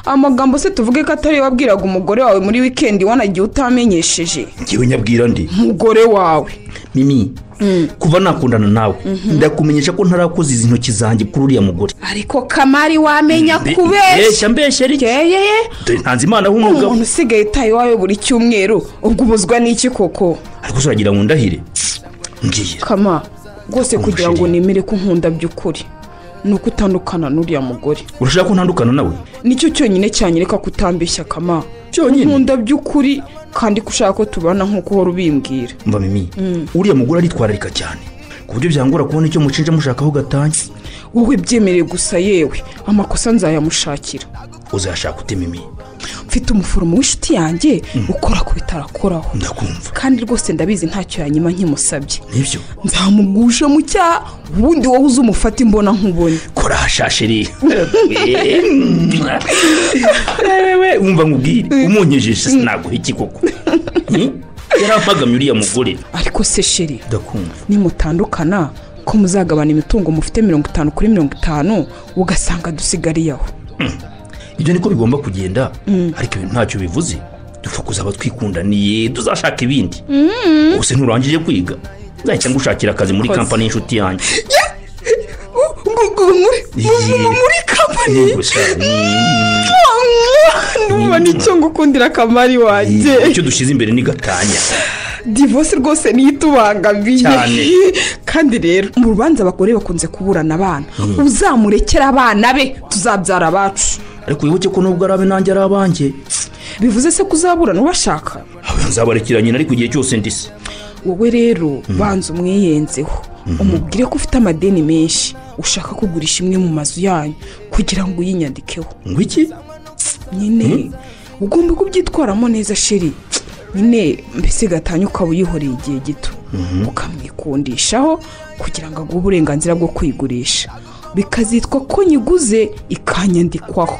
amagambo se tuvuge ko atari wabwiraga umugore wawe muri wikendi wanagiye utamenyesheje ngewe nyabwira ndi umugore wawe mimi kuva nakundana nawe ndakumenyesha ko ntarakoze izi ntoki zanjye kuri uriya mugore ariko kamari wamenya Mbe- mbeshya, kubeshya mbeshya yeye dore ntanze imana nk'umugabo umuntu usigaye utaye iwawe buri cyumweru ubwo ubuzwa n'iki koko ariko uzaragira ngo ndahire ngiye kama rwose kugira ngo nemere ko nkunda by'ukuri ni uko utandukana n'uriya mugore urashaka ko ntandukana nawe nicyo cyonyine cyanyereka ko utambeshya kama cyonyine nkunda by'ukuri kandi ko ushaka ko tubana nk'uko uhora ubimbwira mva mimi uriya mugore aritwararika cyane ku buryo byangora kubona icyo mucinja mushakaho gatanya wowe byemereye gusa yewe amakosa nzayamushakira uzayashaka ute mimi mfite umuforomo w'inshuti yanjye ukora ku bitaro akoraho ndakumva kandi rwose ndabizi ntacyo yanyuma nkimusabye nibyo nzamugusha mu cyaha ubundi wowe uze umufate imbona nkubone kora hashashiri wumva nkubwire umunyejeje sinaguha iki koko Hmm? yari ampagamye uriya mugore ariko se sheri ndakumva nimutandukana ko muzagabana imitungo mufite mirongo itanu kuri mirongo itanu ugasanga dusigariye aho ibyo niko bigomba kugenda ariko ibintu ntacyo bivuze dupfa kuzaba twikundaniye tuzashaka ibindi ubuse nturangije kwiga nzahita ngushakira akazi muri Koza. kampani y'inshuti yanjye muri kampani gusa numva nicyo ngukundira akamari wanjye icyo dushyize imbere ni gatanya divorce rwose niyo itubangamiye Cyane. kandi rero mu rubanza abagore bakunze kuburana abana Mm. uzamurekera abana be tuzabyara abacu ariko wibuke ko nubwo ari abe nanjye ari abanjye bivuze se ko uzaburana ubashaka nzabarekera nyina ariko igihe cyose ndise wowe rero banza umwiyenzeho umubwire ko ufite amadeni menshi ushaka kugurisha imwe mu mazu yanyu kugira ngo uyinyandikeho ngo iki nyine ugomba kubyitwaramo neza sheri nyine mbese gatanya ukaba uyihoreye igihe gito ukamwikundishaho kugira ngo aguhe uburenganzira bwo kwigurisha bikazitwa ko nyiguze ikanyandikwaho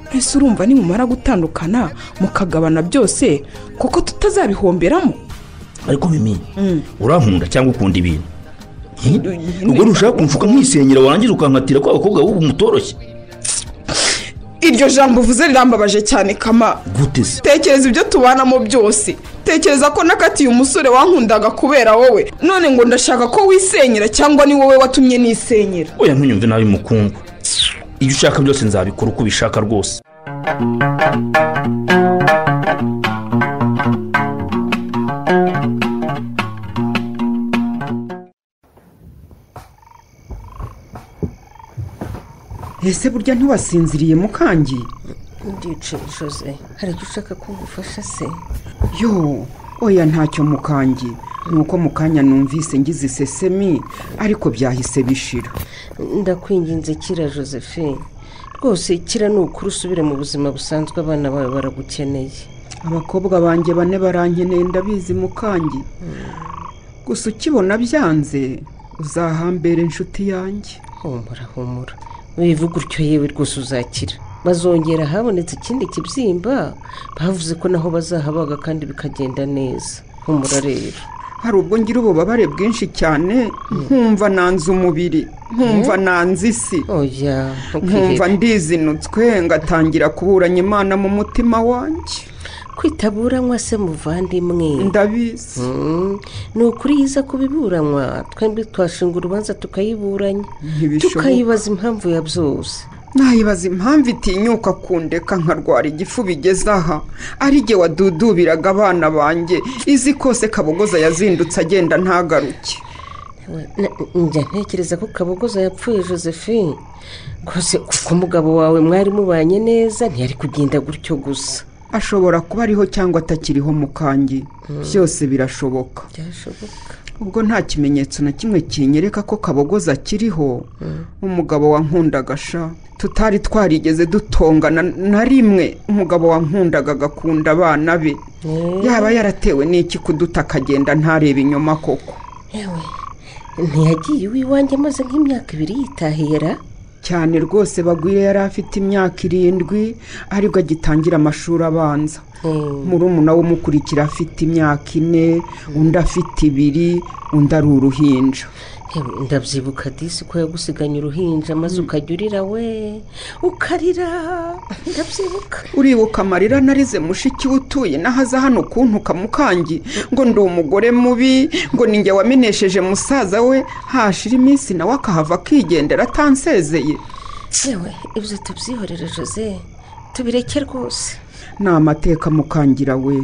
mbese urumva nimumara gutandukana mukagabana byose kuko tutazabihomberamo ariko mimi urankunda cyangwa ukunda ibintu Hmm? ubwo ntushaka kunshuka nkisengera warangiza ukankatira ko abakobwa b'ubu mutoroshye iryo jambo uvuze rirambabaje cyane kama gute se tekereza ibyo tubanamo byose tekereza ko nakatiye umusore wankundaga kubera wowe none ngo ndashaka ko wisenyera cyangwa ni wowe watumye nisenyera oya ntunyumve nabi mukungu ibyo ushaka byose nzabikora uko ubishaka rwose ese burya ntiwasinziriye mukangi ndicaye jose hari icyo ushaka ko ngufasha se yo oya ntacyo mukangi nuko mu kanya numvise ngize isesemi ariko byahise bishira ndakwinginze kira josephine rwose kira ni ukuri usubire mu buzima busanzwe abana bawe baragukeneye abakobwa banjye bane barankeneye ndabizi mukangi gusa ukibona byanze uzahambere inshuti yanjye humura humura wivuga utyo yewe rwose uzakira bazongera habonetse ikindi kibyimba bavuze ko naho bazahabaga kandi bikagenda neza humura rero hari ubwo ngira ububabare bwinshi cyane nkumva nanze umubiri nkumva nanze isi nkumva ndizinutswe ngatangira kuburanya imana mu mutima wanjye kwitaburanywa se muvandimwe ndabizi ni ukuri yiza kubiburanywa twembi twashinga urubanza tukayiburanya Ntibishoboka. tukayibaza impamvu ya byose nayibaza impamvu itinyuka kundeka nkarwara igifu bigeze aha ari jye wadudubiraga abana banjye izi kose kabogoza yazindutse agenda ntagaruke njya ntekereza ko kabogoza yapfuye josephine rwose kuko umugabo wawe mwari mubanye neza ntiyari kugenda gutyo gusa ashobora kuba ariho cyangwa atakiriho mu kangi byose birashoboka byashoboka ubwo nta kimenyetso na kimwe kinyereka ko kabogoza akiriho umugabo wankundaga sha tutari twarigeze dutongana na rimwe umugabo wankundaga agakunda abana be yaba yaratewe n'iki kuduta akagenda ntarebe inyuma koko yewe ntiyagiye iwanjye amaze nk'imyaka ibiri yitahira cyane rwose bagwire yari afite imyaka irindwi aribwo agitangira amashuri abanza murumuna w'umukurikira afite imyaka ine undi afite ibiri undi ari uruhinja yewe ndabyibuka disi ko yagusiganye uruhinja maze ukajya urira we ukarira ndabyibuka uribuka amarira narize mushiki we utuye nahaza hano kuntuka mukangi ngo ndi umugore mubi ngo ninjye wamenesheje musaza we hashira iminsi nawe akahava akigendera atansezeye yewe ibyo tubyihorere jose tubireke rwose ni amateka mukangira we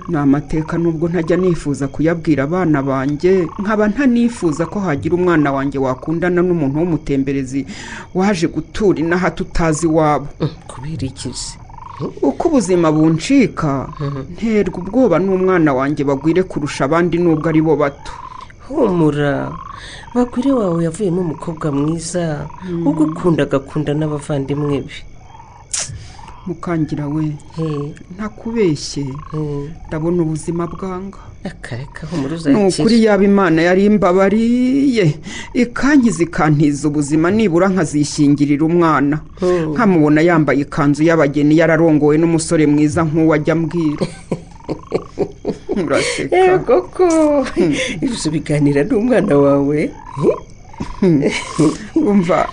ni amateka nubwo ntajya nifuza kuyabwira abana banjye nkaba ntanifuza ko hagira umwana wanjye wakundana n'umuntu w'umutemberezi waje gutura inaha tutazi iwabo kubera iki se uko ubuzima buncika nterwa ubwoba n'umwana wanjye bagwire kurusha abandi nubwo ari bo bato humura bagwire wawe yavuyemo umukobwa mwiza ugukunda agakunda n'abavandimwe be mukangira we ntakubeshye ndabona ubuzima bwanga akareka humura ni ukuri uzakira yaba imana yari imbabariye ikangiza ikantiza ubuzima nibura nkazishyingirira umwana nkamubona yambaye ikanzu y'abageni yararongowe n'umusore mwiza nk'uwo ajya ambwira muraseka koko ibyo biganira n'umwana wawe umva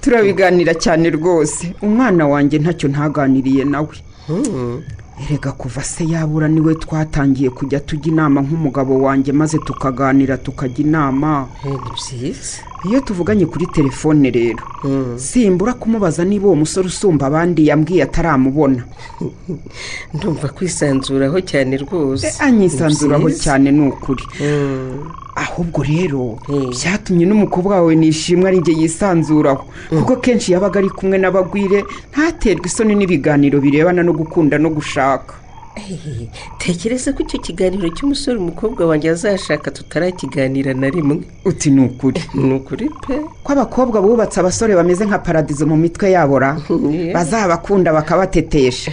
turabiganira cyane rwose umwana wanjye ntacyo ntaganiriye nawe erega kuva se yabura niwe twatangiye kujya tujya inama nk'umugabo wanjye maze tukaganira tukajya inama ni byiza iyo tuvuganye kuri telefone rero simbura kumubaza niba uwo musore usumba abandi yambwiye ataramubona ndumva kwisanzuraho cyane rwose anyisanzuraho Byiza. cyane ni ukuri ahubwo rero byatumye n'umukobwa wawe nishimwe ari njye yisanzuraho kuko kenshi yabaga ari kumwe n'abagwire ntaterwe isoni n'ibiganiro birebana no gukunda no gushaka Ehe, tekereza ko icyo kiganiro cy'umusore umukobwa wanjye azashaka tutarakiganira na rimwe uti ni ukuri ni ukuri pe ko abakobwa bubatse abasore bameze nka paradizo mu mitwe yabo ra bazabakunda bakabatetesha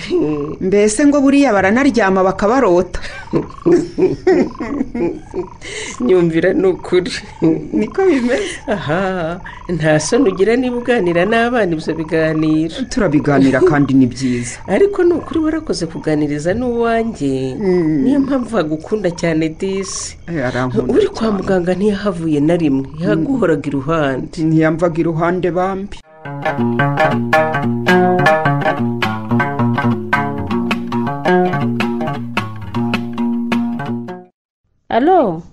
mbese ngo buriya baranaryama bakabarota nyumvira ni ukuri niko bimeze aha nta soni ugira niba uganira n'abana ibyo biganiro turabiganira kandi ni byiza ariko ni ukuri warakoze kuganiriza n'uwanjye niyo mpamvu hagukunda cyane disi Eh, arankunda uri kwa muganga ntiyahavuye na rimwe yaguhoraga iruhande ntiyamvaga iruhande bambi alo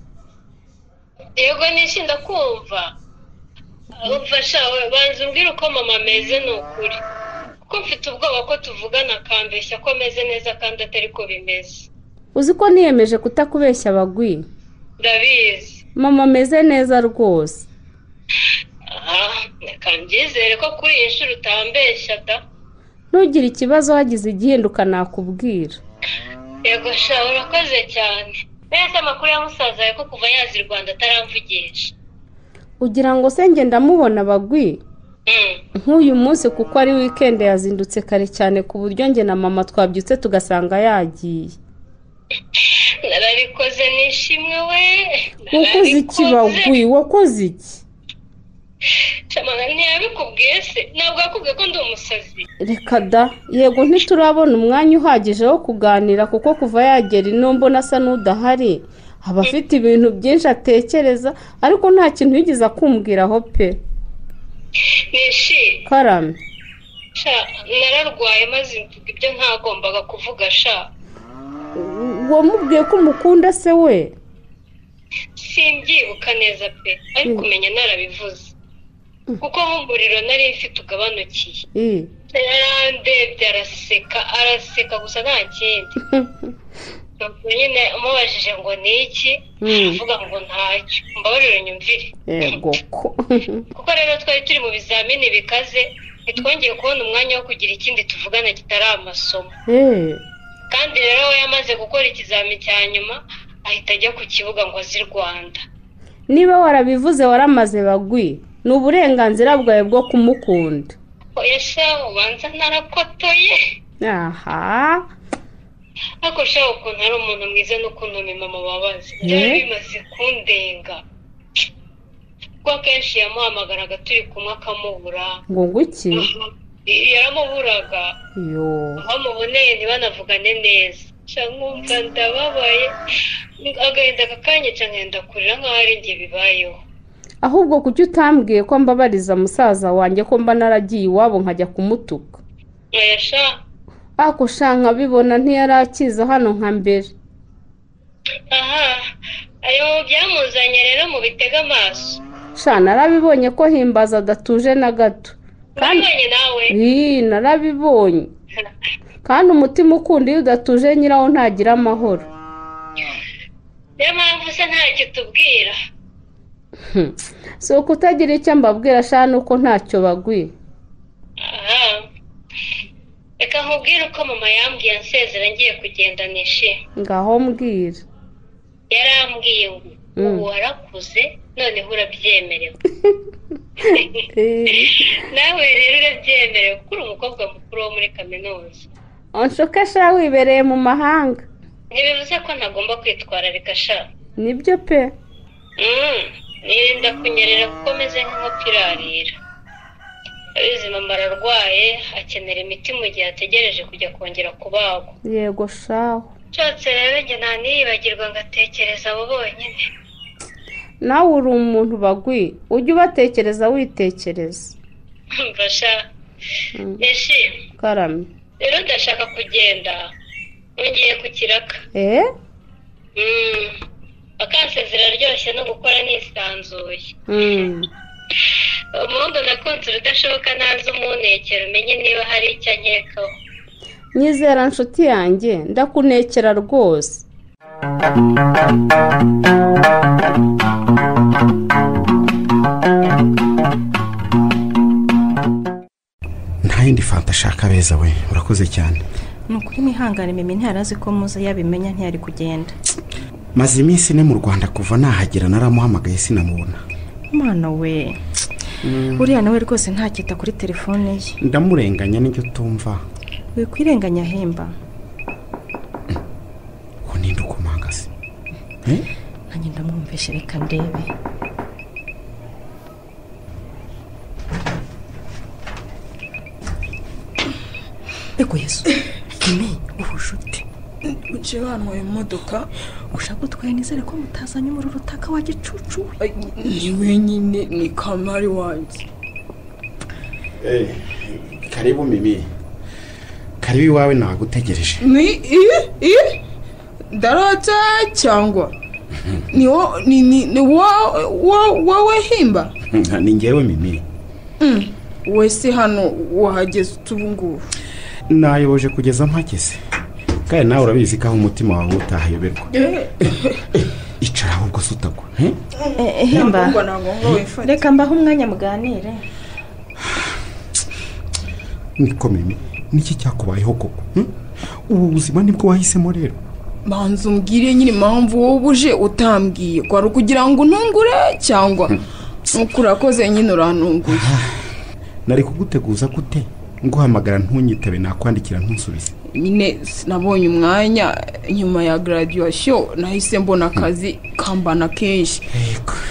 yego nishinda kumva umfasha banza umbwire uko mama ameze ni ukuri kuko mfite ubwoba ko tuvugana akambeshya ko ameze neza kandi atari ko bimeze uzi ko niyemeje kutakubeshya abagwi ndabizi mama ameze neza rwose aha reka mbyizere ko kuri iyi nshuro utambeshya da ntugire ikibazo hagize igihinduka nakubwira yego sha urakoze cyane mbese amakuru ya musaza yawe ko kuva yaza i rwanda ataramvugisha ugira ngo se ngenda mubona abagwi nk'uyu munsi kuko ari wikendi yazindutse kare cyane ku buryo njye na mama twabyutse tugasanga yagiye narabikoze nishimwe we wakoze iki bagwi wakoze iki shamana ntiyabikubwiye se ntabwo yakubwiye ko ndi umusazi reka da yego ntiturabona umwanya uhagije wo kuganira kuko kuva yagera inombona asa n'udahari aba afite ibintu byinshi atekereza ariko nta kintu yigeze akumbwiraho pe nishimye karame sha nararwaye maze mvuga ibyo ntagombaga kuvuga sha wamubwiye ko umukunda se we simbyibuka neza pe ariko umenya narabivuze kuko nk'umuriro nari mfite ugabanukiye Eh, yarandebye araseka araseka gusa nta kindi Ubwo nyine umubajije ngo ni iki Mm. avuga ngo ntacyo mbabarire nyumvire yego ko kuko rero twari turi mu bizamini bikaze ntitwongeye kubona umwanya wo kugira ikindi tuvugana kitari amasomo Eh, kandi rero we yamaze gukora ikizami cya nyuma ahita ajya ku kibuga ngo azi i rwanda niba warabivuze waramaze bagwi ni uburenganzira bwawe bwo kumukunda yasha ubanza narakotoye aha ariko sha ukuntu ari umuntu mwiza n'ukuntu mama babaza Eh? byari bimaze kundenga kuko akenshi yamuhamagaraga turi kumwe akamubura ngo nguki yaramuburaga yo aho muboneye ntibanavugane neza nca nkumva ndababaye agahinda kakanyica nkenda kurira nk'aho ari njye bibayeho ahubwo kuki utambwiye ko mbabariza musaza wanjye ko mba naragiye iwabo nkajya kumutuka yasha ako sha nkabibona ntiyari akiza hano nka mbere aha ayo byamuzanye rero mubitega amaso sha narabibonye ko himbaza adatuje na gato urabonye nawe Ii, narabibonye kandi umutima ukunda iyo udatuje nyirawo ntagira amahoro niyo mpamvu usa ntacyo tubwira Hmm. si ukutagira icyo mbabwira sha nuko ntacyo bagwi aha reka nkubwire uko mama yambwiye ansezera ngiye kugenda nishimye ngaho mbwira yarambwiye ngo Mm. ubu warakuze noneho urabyemerewe nawe rero urabyemerewe kuko uri umukobwa mukuru wo muri kaminuza unshuke sha wibereye mu mahanga ntibivuze ko ntagomba kwitwararika sha nibyo pe Mm, nirinda kunyerera kuko meze nk'inkoko irarira abizi mama ararwaye akenera imiti mu gihe ategereje kujya kongera kubagwa yego shaho nshatse rero njye nta niyibagirwa ngatekereza abo bonyine nawe uri umuntu bagwi ujye ubatekereza witekereza mfasha yishimye karamye rero ndashaka kugenda nongeye ku kiraka eh Mm, akansezera aryoshye no gukora nisanzuye Mm. umuhungu nakunze urudashoboka ntazi umunekero umenye niba hari icyo ankekaho nyizera nshuti yanjye ndakunekera rwose nta yindi fanta ashaka beza we urakoze cyane ni ukuri mwihangane mimi ntiyarazi ko muze yabimenya ntiyari kugenda maze iminsi ine mu rwanda kuva nahagera naramuhamagaye sinamubona mwana we uriya nawe rwose ntakita kuri telefone ye ndamurenganya n'icyo tumva wikwirenganya ahemba ko ninde ukomangase nanjye ndamwumvishe reka ndebe reko yesu kimi ubu nshuti uciye wanyweye imodoka ushaka utwaye nizere ko mutazanye umuriro utaka wa gicucu we ni wenyine ni kamari wanjye karibu mimi karibu iwawe nagutegereje ni i i darota cyangwa ni wo ni ni ni wo wo wowe himba ni ngewe mimi Mm, wese hano wahageze ute ubu ngubu nayoboje kugeza mpageze kandi nawe urabizi ko aho umutima wawe utahayoberwa icara ahubwo sutagwa eh? hemba Ntabwo na ngombwa wifate. reka mbaho umwanya muganire niko mimi niki cyakubayeho koko hmm? ubu buzima nibwo wahisemo rero banza umbwire nyine impamvu wowe uje utambwiye kwari ukugira ngo unungure cyangwa nuko urakoze nyine urantunguye nari kuguteguza gute nguhamagara ntunyitabe nakwandikira ntusubize nyine sinabonye umwanya nyuma ya graduation nahise mbona akazi kambana kenshi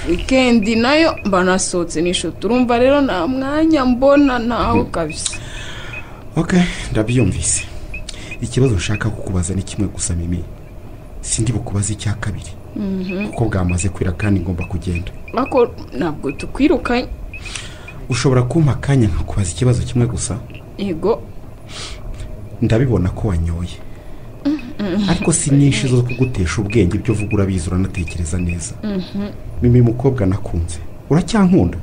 wikendi nayo mba nasohotse n'inshuti urumva rero nta mwanya mbona nawe kabisa ok ndabyumvise ikibazo nshaka kukubaza ni kimwe gusa mimi sindi bukubaze icya kabiri Mhm. kuko bwamaze kwira kandi ngomba kugenda ariko ntabwo tukwirukanye ushobora kumpa akanya nkakubaza ikibazo kimwe gusa yego ndabibona ko wanyoye Mhm. ariko si nyinshi zo kugutesha ubwenge ibyo uvuga urabizi uranatekereza neza Mhm. mimi mukobwa nakunze uracyankunda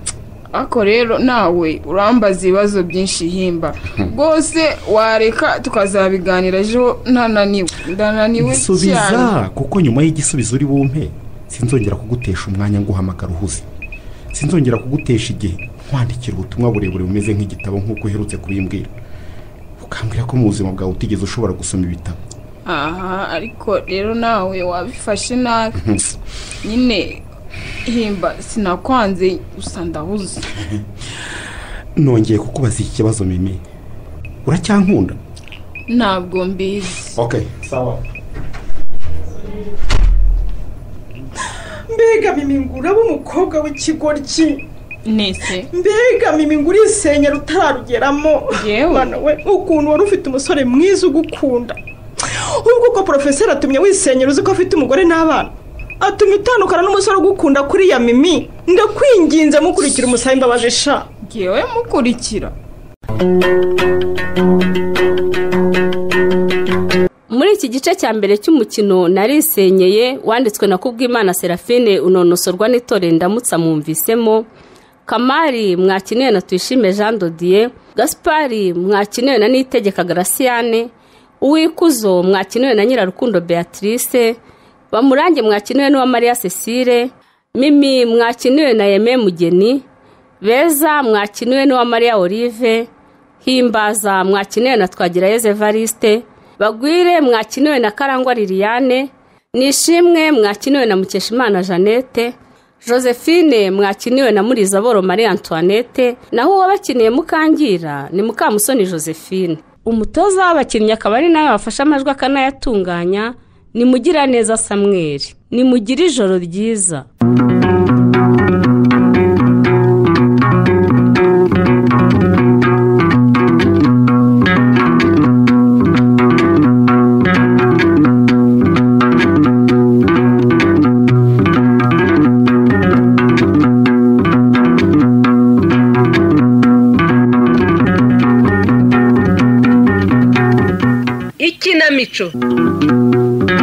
ariko rero nawe urambaza ibibazo byinshi himba rwose wareka tukazabiganira ejo ntananiwe ndananiwe cyane subiza kuko nyuma y'igisubizo uri bumpe sinzongera kugutesha umwanya nguhamagara uhuze sinzongera kugutesha igihe nkwandikira ubutumwa burebure bumeze nk'igitabo nk'uko uherutse kubimbwira ukambwira ko mu buzima bwawe utigeze ushobora gusoma ibitabo aha ariko rero nawe wabifashe nabi nyine himba sinakwanze gusa ndabuze nongeye kukubaza iki kibazo mimi uracyankunda ntabwo mbizi ok sawa mbega mimingura b'umukobwa w'ikigoryi nese mbega mimingura isenya utararugeramo mwana we ukuntu wari ufite umusore mwiza ugukunda ubwo uko porofeseri atumye wisenyera uzi ko afite umugore n'abana atumye utandukana n'umusore ugukunda kuri ya mimi ndakwinginze mukurikira umusayi imbabaje sha ngewe mukurikira muri iki gice cya mbere cy'umukino narisenyeye wanditswe na kubwimana serafine unonosorwa n'itore ndamutsa mwumvisemo kamari mwakinewe na tuyishime jean dodiye gaspari mwakinewe na nitegeka garasiyane uwikuzo mwakinewe na nyirarukundo beatrice bamurange mwakinewe n'uwa mariya cecile mimi mwakinewe na yeme mugeni beza mwakinewe n'uwa mariya olive himbaza mwakinewe na twagirayezu evariste bagwire mwakinewe na karangwa liliane nishimwe mwakinewe na mukeshimana jeannette josephine mwakinewe na murizaboro marie antoinette naho uwabakineye mukangira ni mukamusoni josephine umutoza w'abakinnyi akaba ari nawe wafashe amajwi akanayatunganya ni mugiraneza samweri ni mugire ijoro ryiza ikinamico